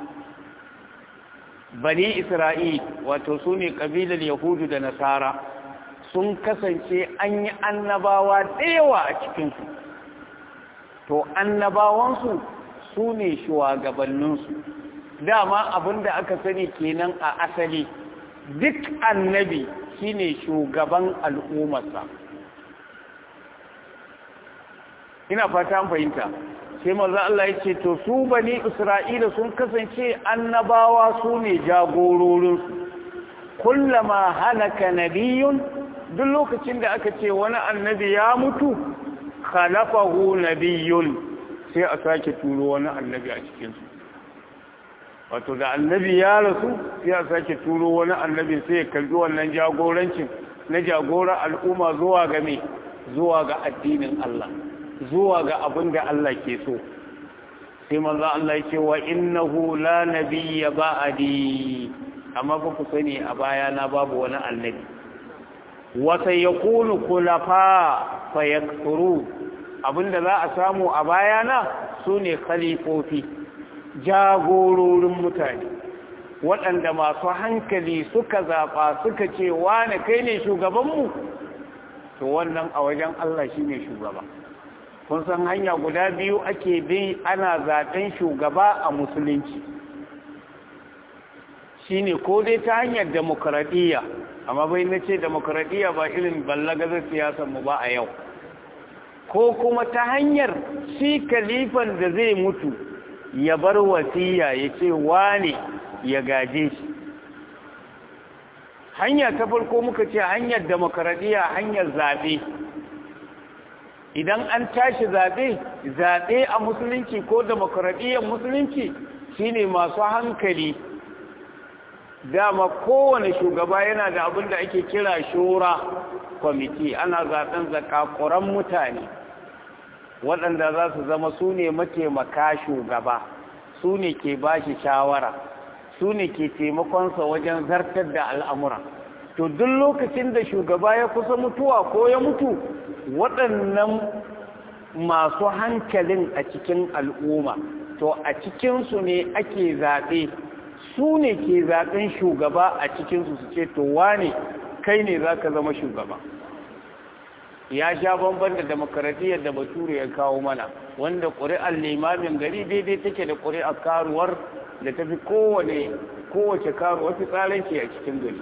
bani isra'il wato sune kabilar yahudu da nasara sun kasance an yi annabawa da yawa a cikinsu to annabawansu su ne shugabanninsu dama abinda aka sani kenan a asali duk annabi shine shugaban al'ummarsa ina fata an fahimta sai manzo Allah ya ce to su bani Isra'ila sun kasance annabawa su ne jagororin kullama halaka nabiyun duk lokacin da aka ce wani annabi ya mutu khalafahu nabiyyun sai a sake turo wani annabi a cikin su wato da annabi ya rasu sai a sake turo wani annabi sai ya karbi wannan jagorancin na jagora al'umma zuwa ga me zuwa ga addinin Allah zuwa ga abin da Allah ke so sai manzo Allah ya ce wa innahu la nabiyya ba'di amma ba ku sani a baya na babu wani annabi wa sayakunu khulafa fayakturu abinda za a samu a bayana sune khalifofi jagororin mutane waɗanda masu hankali suka zaɓa suka ce wane kai ne shugabanmu to wannan a wajen Allah shi ne shugaba kun san hanya guda biyu ake bi ana zaɓen shugaba a musulunci shi ne ko dai ta hanyar demokaradiyya amma bai na ce demokaradiyya ba irin ballagazar siyasarmu ba a yau ko kuma ta hanyar shi kalifan da zai mutu ya bar wasiya ya ce wane ya gaje shi hanya ta farko muka ce hanyar demokaradiyya hanyar zaɓe idan an tashi zaɓe zaɓe a musulunci ko demokaradiyyar musulunci shine masu hankali dama kowane shugaba yana da abin da ake kira shura kwamiti ana zaɓen zakakuran mutane waɗanda za su zama su ne mataimaka shugaba su ne ke ba shi shawara su ne ke taimakonsa wajen zartar da al'amura to duk lokacin da shugaba ya kusa mutuwa ko ya mutu waɗannan masu hankalin a cikin al'umma to a cikinsu ne ake zaɓe su ne ke zaɓen shugaba a cikinsu su ce to wane kai ne za ka zama shugaba ya sha bamban da demokaradiyyar da bature ya kawo mana wanda ƙuri'ar limamin gari daidai take da ƙuri'ar karuwar da ta fi kowane kowace karuwa fi tsaranci a cikin gari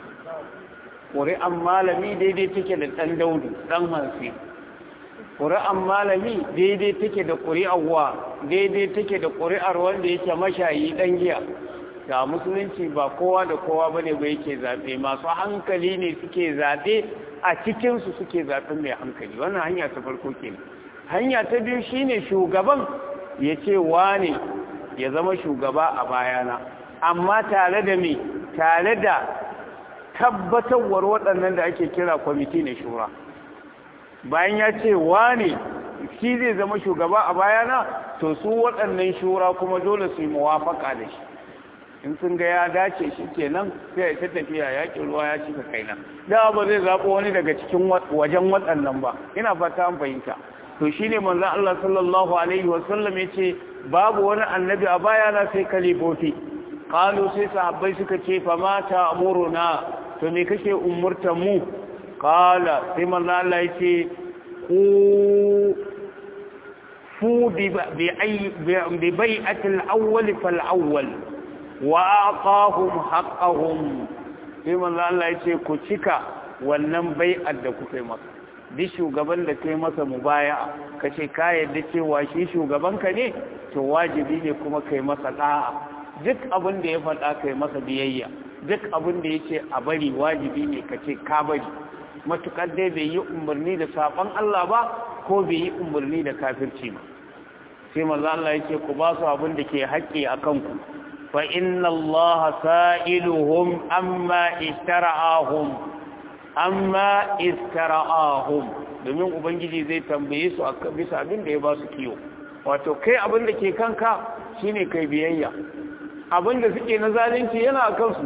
ƙuri'ar malami daidai take da ɗan daudu ɗan hansi ƙuri'ar malami daidai take da ƙuri'ar wa daidai take da ƙuri'ar wanda yake mashayi ɗan giya ga musulunci ba kowa da kowa ba ne ba yake zaɓe masu hankali ne suke zaɓe a cikinsu suke zaɓen mai hankali wannan hanya ta farko ke hanya ta biyu shine shugaban ya ce wane ya zama shugaba a bayana amma tare da me tare da tabbatarwar waɗannan da ake kira kwamiti na shura bayan ya ce wane shi zai zama shugaba a bayana to su waɗannan shura kuma dole su yi muwafaka da shi in sun ga ya dace shi kenan sai ya ta tafiya yakin ruwa ya cika kaina da ba zai zaɓo wani daga cikin wajen waɗannan ba ina fata an fahimta to shine manzon Allah sallallahu alaihi wasallam yace babu wani annabi a baya na sai kalifofi qalu sai sahabbai suka ce fa ma ta'muruna to me kake umurtan mu qala sai manzon Allah yace ku fu bi bi bai'atil awwal fal awwal wa aqahum haqqahum sai manzo Allah ya ce ku cika wannan bai'ar da kuka yi masa duk shugaban da kai masa mubaya kace ka yadda cewa shi shugaban ka ne to wajibi ne kuma kai masa da'a duk abin da ya faɗa kai masa biyayya duk abin da yace a bari wajibi ne kace ka bari matukar dai bai yi umarni da saban Allah ba ko bai yi umarni da kafirci ba sai manzo Allah ya ce ku ba su abin da ke haƙƙi akan ku فإن الله سائلهم أما استرعاهم أما استرعاهم domin ubangiji zai tambaye su bisa abin da ya ba su kiyo wato kai abin da ke kanka shine kai biyayya abin da suke na zalunci yana a kansu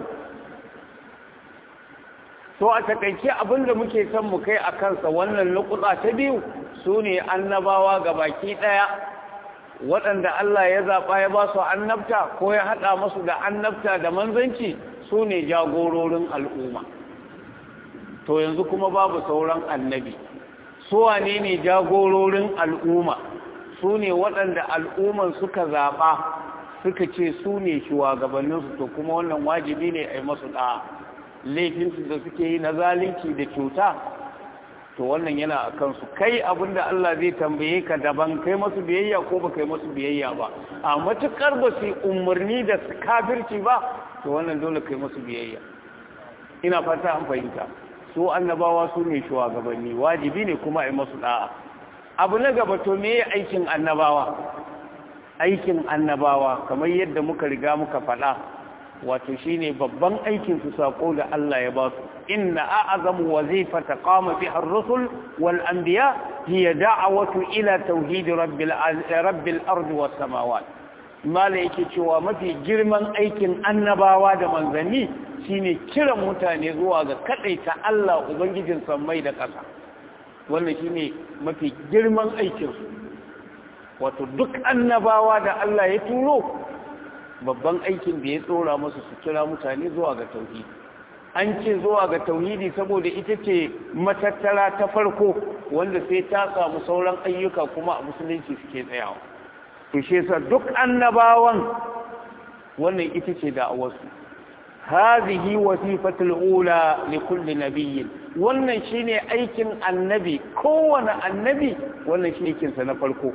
so a takaice abin da muke son mu kai a kansa wannan lokuta ta biyu su ne annabawa ga baki ɗaya waɗanda Allah ya zaɓa ya ba su annabta ko ya haɗa masu da annabta da manzanci su ne jagororin al'umma to yanzu kuma babu sauran annabi su wane ne jagororin al'umma su ne waɗanda al'umman suka zaɓa suka ce su ne shugabanninsu to kuma wannan wajibi ne a yi masu ɗa laifinsu da suke yi na zalunci da cuta to wannan yana a kansu kai abinda Allah zai tambaye ka daban kai masu biyayya ko ba kai masu biyayya ba a matukar ba su umarni da kafirci ba to wannan dole kai masu biyayya ina fata an fahimta su annabawa su ne shugabanni wajibi ne kuma a yi masu da'a abu na gaba to me aikin annabawa aikin annabawa kamar yadda muka riga muka faɗa wato shine babban aikin su sako da Allah ya ba su inna a'zamu wazifata qama biha ar-rusul wal anbiya hiya da'watu ila tauhid rabbil rabbil ardi was samawat mala yake cewa mafi girman aikin annabawa da manzanni shine kiran mutane zuwa ga kadaita Allah ubangijin sammai da ƙasa wannan shine mafi girman aikin su wato duk annabawa da Allah ya turo babban aikin da ya tsora musu su kira mutane zuwa ga tauhidi an ce zuwa ga tauhidi saboda ita ce matattara ta farko wanda sai ta samu sauran ayyuka kuma a musulunci suke tsayawa to shi yasa duk annabawan wannan ita ce da'awarsu hadhihi wasifatul ula li kulli nabiyyin wannan shine aikin annabi kowane annabi wannan shi aikin sa na farko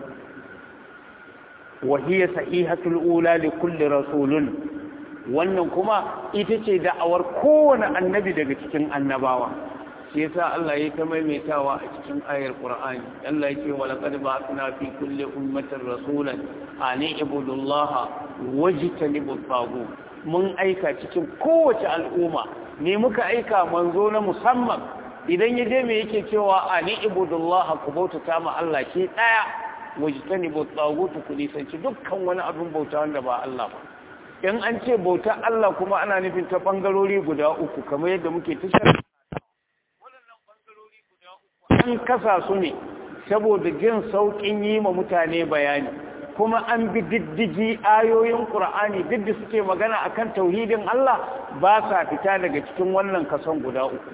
وهي صحيحة الأولى لكل رسول wannan kuma ita ce da'awar kowane annabi daga cikin annabawa shi yasa Allah ya ta maimaitawa a cikin ayar Qur'ani Allah ya ce wa laqad ba'athna fi kulli ummatin rasulan an ibudullaha wajtanibu tagu mun aika cikin kowace al'umma ne muka aika manzo na musamman idan ya je me yake cewa an ibudullaha ku bautata ma Allah shi daya wajitani bauta ku nisanci dukkan wani abin bauta wanda ba Allah ba in an ce bauta Allah kuma ana nufin ta bangarori guda uku kamar yadda muke tashar waɗannan bangarori guda uku an kasa su ne saboda jin sauƙin yi ma mutane bayani kuma an bi diddigi ayoyin Qur'ani duk da suke magana akan tauhidin Allah ba sa fita daga cikin wannan kason guda uku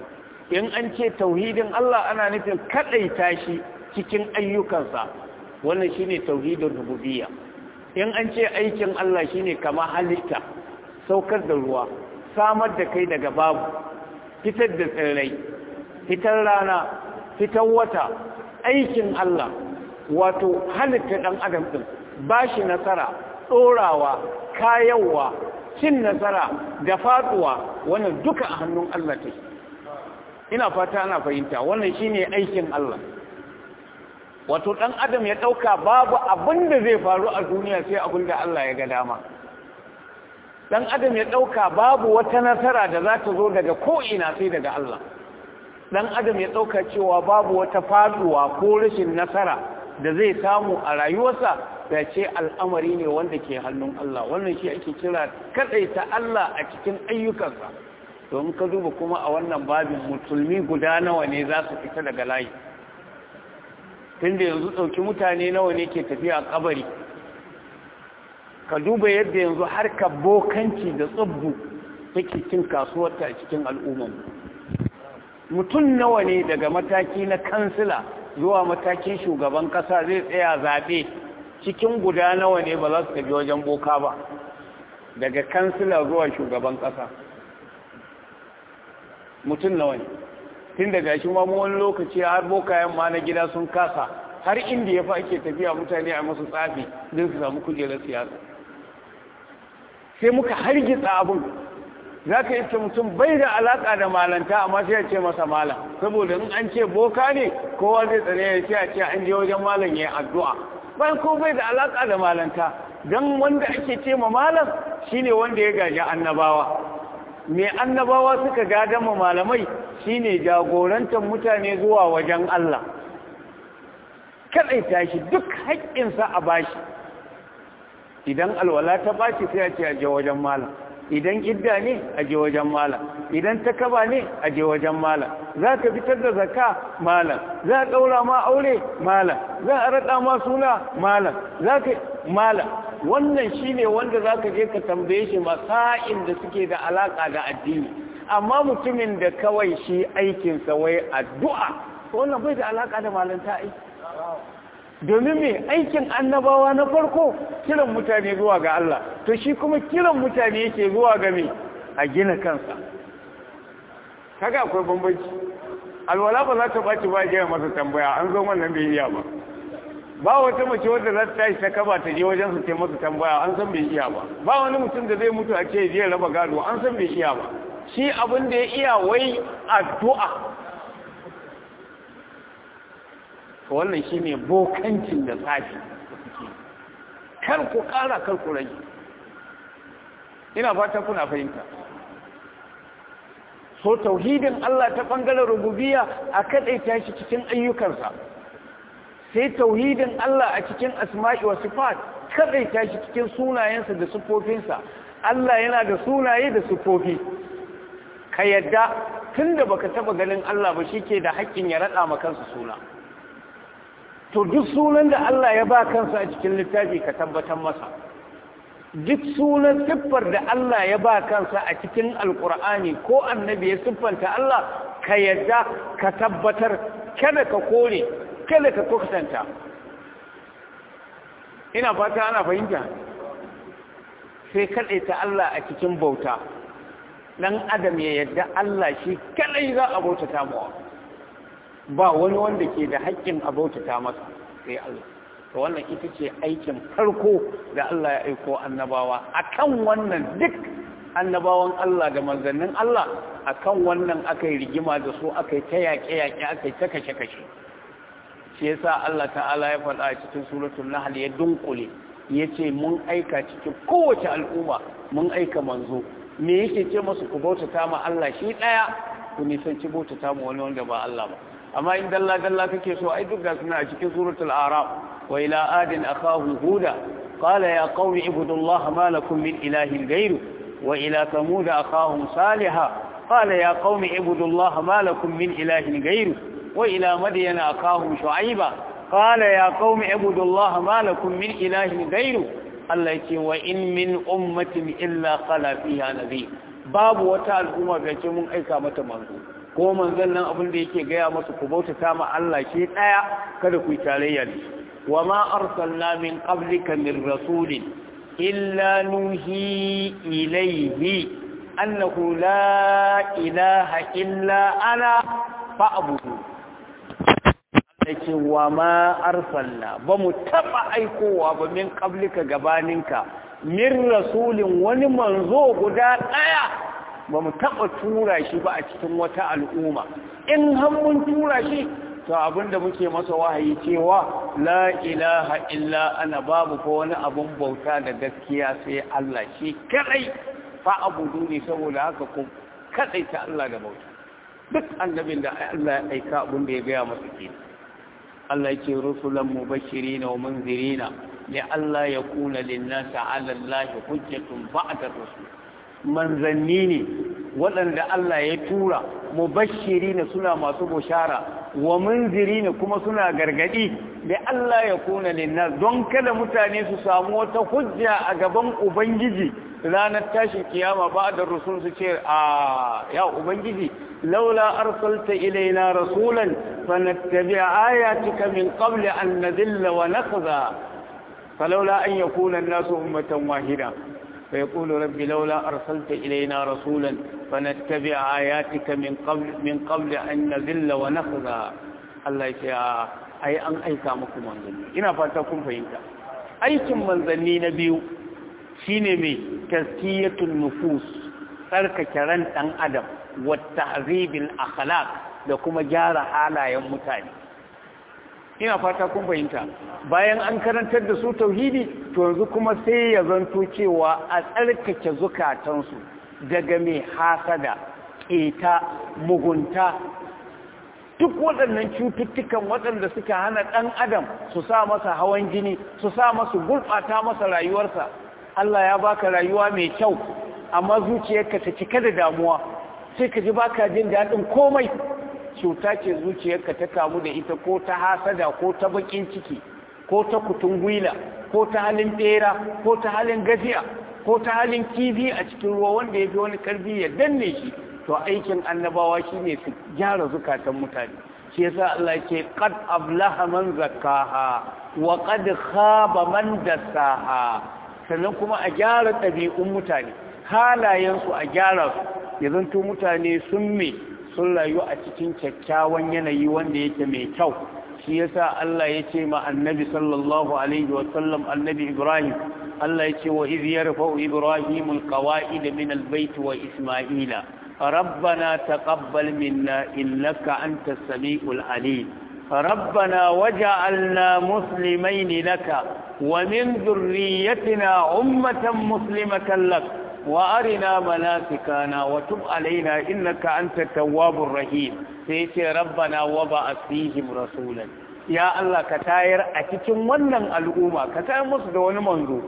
in an ce tauhidin Allah ana nufin kadaita shi cikin ayyukansa wannan shine tauhidin rububiyya in an ce aikin Allah shine kama halitta saukar da ruwa samar da kai daga babu fitar da tsirrai fitar rana fitar wata aikin Allah wato halitta dan adam din bashi nasara dorawa kayawa cin nasara da faduwa wannan duka a hannun Allah take ina fata ana fahimta wannan shine aikin Allah wato dan adam ya dauka babu abin da zai faru a duniya sai abin da Allah ya ga dama dan adam ya dauka babu wata nasara da za ta zo daga ko ina sai daga Allah dan adam ya dauka cewa babu wata faduwa ko rashin nasara da zai samu a rayuwarsa da ce al'amari ne wanda ke hannun Allah wannan shi ake kira kadaita Allah a cikin ayyukansa domin ka duba kuma a wannan babin musulmi guda nawa ne za su fita daga layi tunda yanzu ɗauki mutane nawa ne ke tafiya a kabari ka duba yadda yanzu harkar bokanci da tsubbu take cin kasuwarta a cikin al'umman mutum nawa ne daga mataki na kansila zuwa matakin shugaban kasa zai tsaya zaɓe cikin guda nawa ne ba za su tafi wajen boka ba daga kansila zuwa shugaban kasa mutum nawa ne tun daga shi ma wani lokaci har bokayen ma na gida sun kasa har inda ya fa ake tafiya mutane a masu tsafi don su samu kujerar siyasa sai muka hargitsa abin za ka ce mutum bai da alaka da malanta amma sai ya ce masa malam saboda in an ce boka ne kowa zai tsare ya ce a ce an je wajen malam ya yi addu'a bayan ko bai da alaka da malanta don wanda ake ce ma malam shine wanda ya gaji annabawa me annabawa suka gadan ma malamai shine jagorantar mutane zuwa wajen Allah kadaita shi duk haƙƙinsa a bashi idan alwala ta bashi sai a ce a je wajen malam idan idda ne a je wajen malam idan takaba ne a je wajen malam za ka fitar da zakka malam za a ɗaura ma aure malam za a raɗa ma suna malam za ka malam wannan shine wanda za ka je ka tambaye shi masa'in da suke da alaƙa da addini amma mutumin da kawai shi aikinsa wai addu'a wannan bai da alaƙa da malanta aiki domin mai aikin annabawa na farko kiran mutane zuwa ga Allah to shi kuma kiran mutane yake zuwa ga mai a gina kansa kaga akwai bambanci alwala ba za ta baci ba gina masa tambaya an zo wannan bai iya ba ba wata mace wadda za ta tashi ta kaba ta je wajen su masa tambaya an san bai iya ba ba wani mutum da zai mutu a ce je raba gado an san bai iya ba shi abin da ya iya wai addu'a wannan shi ne bokancin da tsafi kar ku ƙara kar ku rage ina fata kuna fahimta so tauhidin Allah ta ɓangaren rububiya a kaɗaita shi cikin ayyukansa sai tauhidin Allah a cikin asma'i wa sifat kaɗaita shi cikin sunayensa da siffofinsa Allah yana da sunaye da siffofi ka yadda tun da baka taɓa ganin Allah ba shi ke da haƙƙin ya raɗa ma kansa suna to duk sunan da Allah ya ba kansa a cikin littafi ka tabbatar masa duk sunan siffar da Allah ya ba kansa a cikin alkur'ani ko annabi ya siffanta Allah ka yadda ka tabbatar kada ka kore kada ka kusanta ina fata ana fahimta sai ta Allah a cikin bauta dan adam ya yadda Allah shi kadai za a bautata mawa ba wani wanda ke da haƙƙin a bautata masa sai Allah to wannan ita ce aikin farko da Allah ya aiko annabawa akan wannan duk annabawan Allah da manzannin Allah akan wannan aka yi rigima da su aka yi ta yaƙe-yaƙe aka yi ta kashe-kashe shi yasa Allah ta'ala ya faɗa a cikin suratul nahl ya dunkule yace mun aika cikin kowace al'umma mun aika manzo me yake ce masu ku bautata ma Allah shi daya ku nisanci bautata ma wani wanda ba Allah ba amma in dalla dalla kake so ai duk ga suna a cikin suratul araf wa ila adin akahum huda qala ya qaumi ibudullaha ma lakum min ilahin ghayru wa ila thamud akahum salihah qala ya qaumi ibudullaha ma lakum min ilahin ghayru wa ila madyana akahum shu'aiba qala ya qaumi ibudullaha ma lakum min ilahin ghayru Allah yake wa in min ummatin illa qala fiha nabi babu wata al'umma ga ce mun aika mata manzo ko manzon nan abin da yake gaya masu ku bautata ma Allah shi daya kada ku yi tarayya da shi wa ma arsalna min qablika min rasulin illa nuhi ilayhi annahu la ilaha illa ana fa'budu ce wa ma arsalna ba mu taba aikowa ba min qablika gabaninka min rasulin wani manzo guda daya ba mu taba tura shi ba a cikin wata al'umma in har mun tura shi to abinda muke masa wahayi cewa la ilaha illa ana babu ko wani abun bauta da gaskiya sai Allah shi kadai fa abudu ne saboda haka ku kadai ta Allah da bauta duk annabin da Allah ya aika abin da ya gaya masa kenan Allah yake rusulan mubashirin wa munzirina li Allah ya kuna linnasi ala Allah hujjatun ba'da rusul manzanni ne waɗanda Allah ya tura mubashirina suna masu bushara wa munzirina kuma suna gargadi li Allah ya kuna linnas don kada mutane su samu wata hujja a gaban ubangiji ranar tashin kiyama ba da rusul su ce a ya ubangiji laula arsalta ilaina rasulan fanattabi ayatika min qabli an nadilla wa nakhza falawla an yakuna an-nasu ummatan wahida فيقول ربي لولا أرسلت إلينا رسولا فنتبع آياتك من قبل من قبل أن نذل ونخزى الله يشاء أي أن أي كامكم منزلين إنا فاتكم فإنك أي كم منزلين نبيو shine mai taskiyatul nufus tsarkake ran ɗan adam wa ta'zibil akhlaq da kuma gyara halayen mutane ina fata kun fahimta bayan an karantar da su tauhidi to yanzu kuma sai ya zanto cewa a tsarkake zukatansu daga mai hasada ƙeta mugunta duk waɗannan cututtukan waɗanda suka hana ɗan adam su sa masa hawan jini su sa masa gurɓata masa rayuwarsa Allah ya baka rayuwa mai kyau amma zuciyarka ta cika da damuwa sai ka ji baka jin daɗin komai cuta ce zuciyarka ta kamu da ita ko ta hasada ko ta bakin ciki ko ta kutun gwila ko ta halin bera ko ta halin gajiya ko ta halin kifi a cikin ruwa wanda ya fi wani karfi ya danne shi to aikin annabawa shine su gyara zukatan mutane shi yasa Allah yake qad ablaha man zakkaha wa qad khaba man dassaha sannan kuma a gyara ɗabi'un mutane halayensu a gyara su ya zanto mutane sun me sun rayu a cikin kyakkyawan yanayi wanda yake mai kyau shi yasa Allah ya ce ma annabi sallallahu alaihi wa sallam annabi Ibrahim Allah ya ce wa iz yarfa'u Ibrahim alqawa'id min albayt wa Isma'ila ربنا تقبل منا إنك أنت السميع العليم ربنا وجعلنا مسلمين لك ومن ذريتنا أمة مسلمة لك وأرنا مناسكنا وتب علينا إنك أنت التواب الرحيم سيتي ربنا وبعث فيهم رسولا يا الله كتاير أتكم ونن الأمة كتاير مصد ونمنذو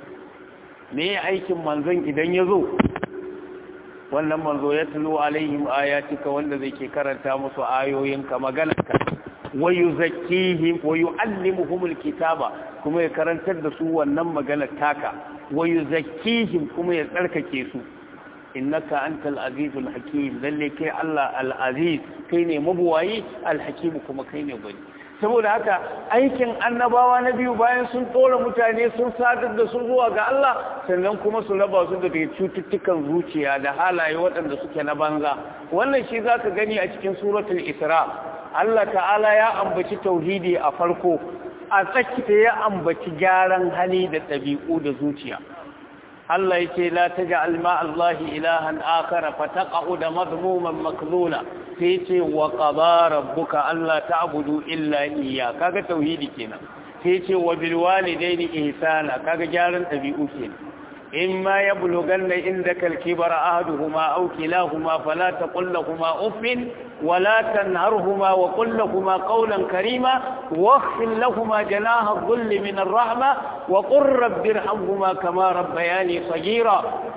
me aikin manzon idan ya zo wannan manzo ya tulu alaihim ayatika wanda zai ke karanta musu ayoyinka maganarka wa yuzakkihim wa yuallimuhumul kitaba kuma ya karantar da su wannan maganar taka wa yuzakkihim kuma ya tsarkake su innaka antal azizul hakim lalle kai Allah al aziz kai ne mabuwayi al hakim kuma kai ne gwani saboda haka aikin annabawa na biyu bayan sun tsora mutane sun sadar da su zuwa ga Allah sannan kuma su raba su daga cututtukan zuciya da halaye waɗanda suke na banza wannan shi zaka gani a cikin suratul isra Allah ta'ala ya ambaci tauhidi a farko a tsakita ya ambaci gyaran hali da ɗabi'u da zuciya Allah yake la taj'al ma Allah ilahan akhar fataqa'u da madmuman makzula sai ce wa qada rabbuka alla ta'budu illa iyya kaga tauhidi kenan sai ce wa bil walidaini ihsana kaga gyaran ɗabi'u kenan imma yablughanna indaka al-kibara ahaduhuma aw kilahuma fala taqul lahumu uffin ولا تنهرهما وقل لهما قولا كريما واخفض لهما جناح الظل من الرحمة وقل رب ارحمهما كما ربياني صغيرا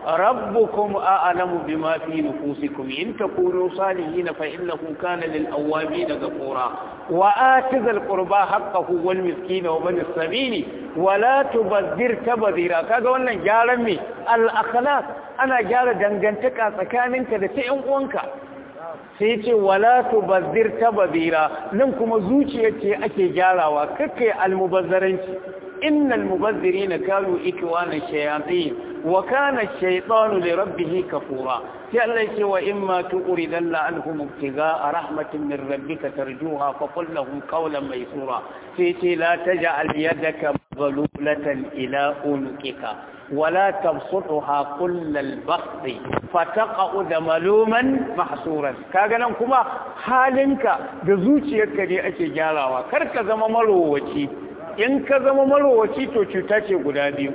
rabbukum a'lamu bima fi nufusikum in takunu salihin fa innahu kana lil awabin ghafura wa atizal qurba haqqahu wal miskin wa bin sabil wa la tubazzir tabdhira kaga wannan gyaran me al akhlaq ana gyara dangantaka tsakaninka da ta yan uwanka sai ce wala tubazzir tabdhira nan kuma zuciyar ce ake gyarawa kake almubazzaranci innal mubazzirina kanu ikwana shayatin wa kana ash-shaytanu li rabbih kafura sai Allah ya ce wa imma tuqridan la anhum ibtigaa rahmatin min rabbika tarjuha fa qul lahum qawlan maysura sai ce la taj'al yadaka maghlulatan ila unqika ولا تبسطها كل البسط فتقعد ملوما محصورا kaga nan kuma halinka da zuciyarka ne ake gyarawa kar ka zama marowaci in ka zama marowaci to cuta ce guda biyu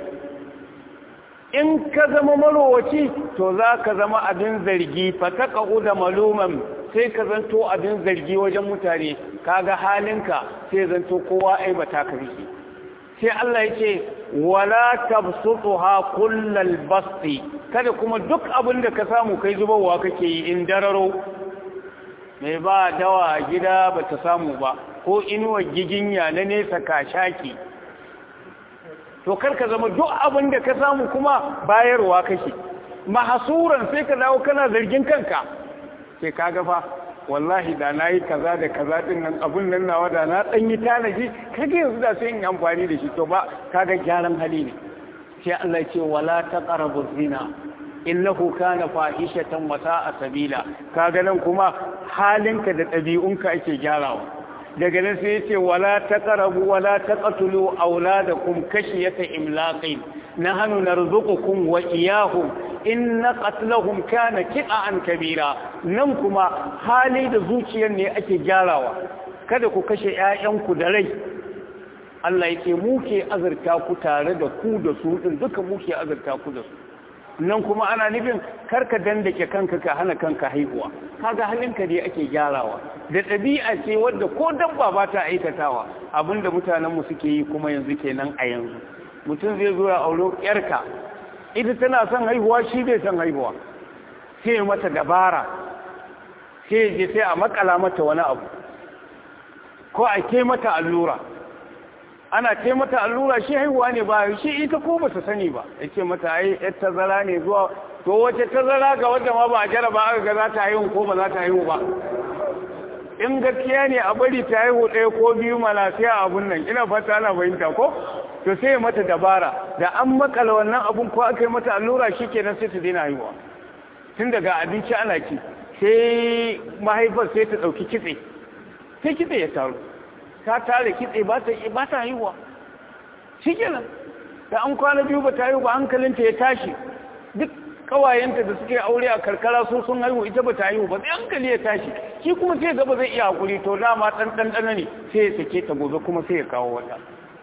in ka zama marowaci to za ka zama abin zargi fataqa'uda maluman sai ka zanto abin zargi wajen mutane kaga halinka sai zanto kowa aibata ka rike sai Allah ya ce wala tabsutuha kullal basti kada kuma duk abin da ka samu kai zubarwa kake yi in dararo mai ba dawa gida bata samu ba ko inuwar giginya na nesa ka shaki to karka zama duk abin da ka samu kuma bayarwa kake mahasuran sai ka dawo kana zargin kanka sai ka gafa wallahi da na yi kaza da kaza din nan abun nan nawa da na dan yi tanaji kage yanzu da sai in amfani da shi to ba kaga gyaran hali ne sai Allah ya ce wala taqrabu zina innahu kana fahishatan wa sa'a sabila kaga nan kuma halinka da ɗabi'unka ake gyarawa daga nan sai yace wala taqrabu wala taqtulu auladakum kashiyata imlaqin nahnu narzuqukum wa iyyahum inna qatlahum kana ki'an kabira nan kuma hali da zuciyar ne ake gyarawa kada ku kashe ƴaƴanku da rai Allah yake muke azurta ku tare da ku da su din duka muke azurta ku da su nan kuma ana nufin karka dandake kanka ka hana kanka haihuwa kaga halinka ne ake gyarawa da ɗabi'a ce wadda ko dabba ba ta aikatawa abinda mutanenmu suke yi kuma yanzu kenan a yanzu mutum zai zo ya auro yarka ita tana son haihuwa shi bai son haihuwa sai mata dabara sai je sai a makala mata wani abu ko a ke mata allura ana ce mata allura shi haihuwa ne ba shi ita ko ba ta sani ba ya ce mata ai yar tazara ne zuwa to wace tazara ga wadda ma ba a jaraba aka ga za ta haihu ko ba za ta haihu ba in gaskiya ne a bari ta haihu ɗaya ko biyu mana sai a abun nan ina fata ana fahimta ko to sai mata dabara da an makala wannan abun ko aka yi mata allura shi kenan sai ta daina haihuwa tun daga abinci ana ci sai mahaifar sai ta ɗauki kitse sai kitse ya taru ta tare kitse ba ta ba ta haihuwa shi kenan da an kwana biyu ba ta haihu ba hankalinta ya tashi duk kawayenta da suke aure a karkara sun sun haihu ita ba ta haihu ba sai hankali ya tashi shi kuma sai gaba zai iya hakuri to dama dan dan dana ne sai ya sake ta gobe kuma sai ya kawo wata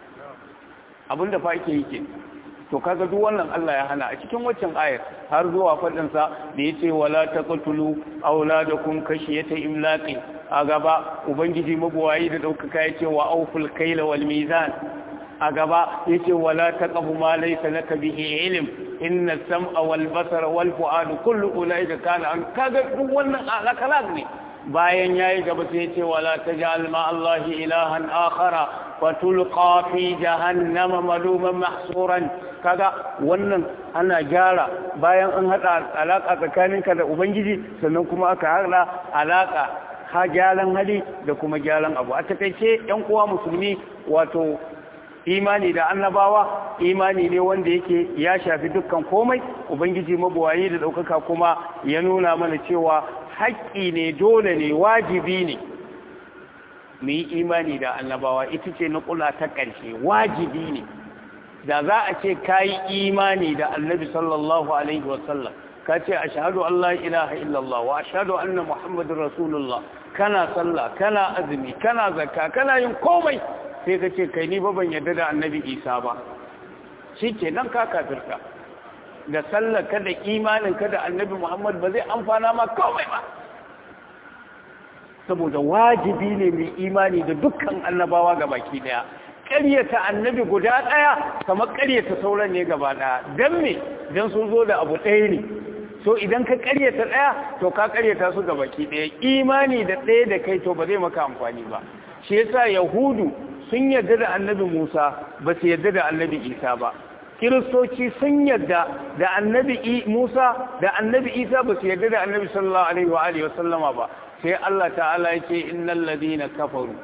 abinda fa ake yi ke to kaga duk wannan Allah ya hana a cikin waccan ayar har zuwa fadin sa da yace wala taqtulu auladakum kashiyata imlaqi a gaba ubangiji mabuwayi da daukaka yace wa auful kaila wal mizan a gaba yace wala taqfu ma laysa laka bihi ilm inna sam'a wal basara wal fu'ada kullu ulaika kana an kaga duk wannan alakalak ne bayan yayi gaba sai yace wala taj'al ma allahi ilahan akhara wa tulqa fi jahannama maluman mahsuran kaga wannan ana gyara bayan an hada alaka tsakaninka da ubangiji sannan kuma aka hada alaka ha gyaran hali da kuma gyaran abu a takaice yan uwa musulmi wato imani da annabawa imani ne wanda yake ya shafi dukkan komai ubangiji mabuwayi da daukaka kuma ya nuna mana cewa haƙƙi ne dole ne wajibi ne mu yi imani da annabawa ita ce na kula ta ƙarshe wajibi ne da za a ce ka yi imani da annabi sallallahu alaihi wasallam ka ce a shahadu Allah ilaha illallah wa shahadu anna muhammadin rasulullah kana sallah kana azumi kana zakka kana yin komai sai ka ce kai ni ba ban yarda da annabi isa ba shi ke nan ka kafirka da sallar ka da imanin ka da annabi muhammad ba zai amfana ma komai ba saboda wajibi ne mai imani da dukkan annabawa ga baki daya ƙaryata annabi guda ɗaya kamar ƙaryata sauran ne gaba ɗaya don me don sun zo da abu ɗaya ne so idan ka ƙaryata ɗaya to ka ƙaryata su ga baki ɗaya imani da ɗaya da kai to ba zai maka amfani ba shi yasa yahudu sun yarda da annabi musa ba su yarda da annabi isa ba kiristoci sun yarda da annabi musa da annabi isa ba su yarda da annabi sallallahu alaihi wa alihi wa sallama ba sai Allah ta'ala ya ce innal ladina kafaru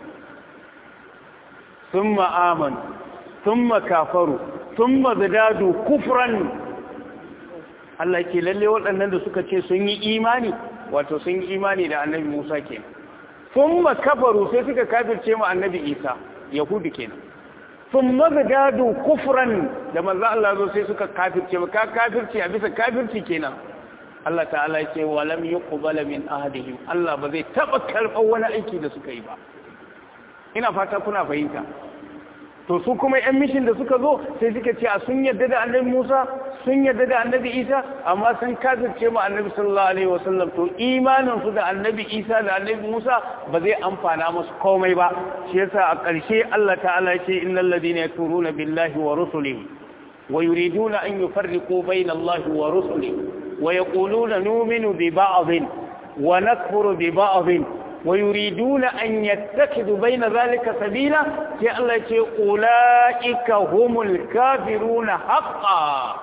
thumma amanu thumma kafaru thumma zadadu kufran Allah ke lalle waɗannan da suka ce sun yi imani wato sun yi imani da annabi Musa kenan thumma kafaru sai suka kafirce mu annabi Isa yahudi kenan thumma zadadu kufran da manzo Allah zo sai suka kafirce ka kafirce a bisa kafirci kenan Allah ta'ala ce walam yuqbala min ahadihim Allah ba zai taba karɓar wani aiki da suka yi ba ina fata kuna fahimta to su kuma yan mishin da suka zo sai suka ce a sun yarda da annabi Musa sun yarda da annabi Isa amma sun kafirce mu annabi sallallahu alaihi wasallam to imanin su da annabi Isa da annabi Musa ba zai amfana musu komai ba shi yasa a ƙarshe Allah ta'ala ya ce innal ladina yakfuruna billahi wa rusulihi wa yuriduna an yufarriqu bayna Allah wa rusulihi ويقولون نؤمن ببعض ونكفر ببعض ويريدون أن يتخذوا بين ذلك سبيلا كألت أولئك هم الكافرون حقا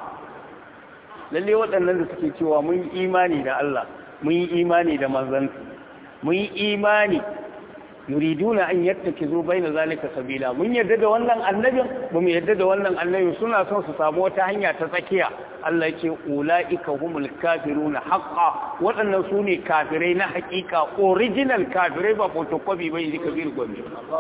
lalle waɗannan da suke cewa mun yi imani da Allah mun yi imani da manzansa mun yi imani yuriduna an yattakizu baina zalika sabila mun yarda da wannan annabin ba mu yarda da wannan annabin suna son su samu wata hanya ta tsakiya Allah ce ulaika humul kafiruna haqqan waɗannan su ne kafirai na haƙiƙa original kafirai ba photocopy bai ji kabir gombe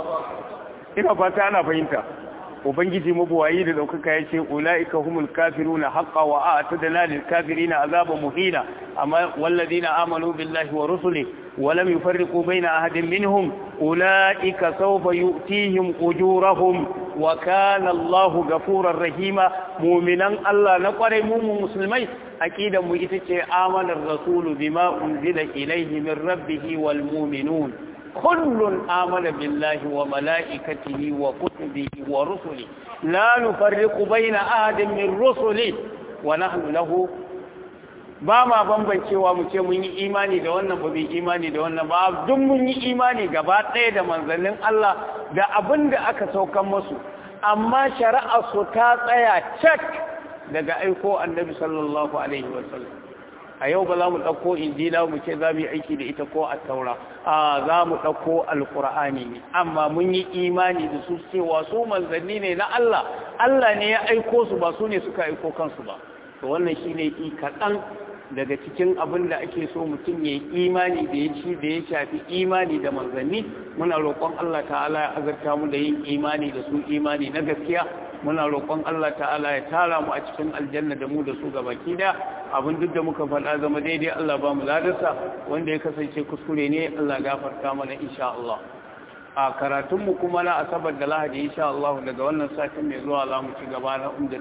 ina fata ana fahimta ubangiji mabuwayi da daukaka ya ce ulaika humul kafiruna haqqan wa a'tadna lil kafirina azaban muhina amma walladina amanu billahi wa rusulihi ولم يفرقوا بين أحد منهم أولئك سوف يؤتيهم أجورهم وكان الله غفورا رحيما مؤمنا الله نقر موم مسلمين أكيد مجتك آمن الرسول بما أنزل إليه من ربه والمؤمنون كل آمن بالله وملائكته وكتبه ورسله لا نفرق بين أحد من رسله ونحن له ba ma bambancewa mu ce mun yi imani da wannan ba bai imani da wannan ba duk mun yi imani gaba ɗaya da manzannin Allah da abin da aka saukan musu amma shari'a su ta tsaya cak daga aiko annabi sallallahu alaihi wasallam a yau ba za mu ɗauko injila mu ce za mu yi aiki da ita ko a taura a za mu ɗauko alƙur'ani ne amma mun yi imani da su cewa su manzanni ne na Allah Allah ne ya aiko su ba su ne suka aiko kansu ba to wannan shine kaɗan daga cikin abin da ake so mutum ya yi imani da ya ci da ya shafi imani da manzanni muna roƙon Allah ta'ala ya azarta mu da yin imani da su imani na gaskiya muna roƙon Allah ta'ala ya tara mu a cikin aljanna da mu da su gabaki da abin duk da muka faɗa zama daidai Allah ba mu ladarsa wanda ya kasance kuskure ne Allah gafarta mana insha Allah a karatunmu kuma na asabar da lahadi insha Allah daga wannan satin mai zuwa za mu ci gaba na umda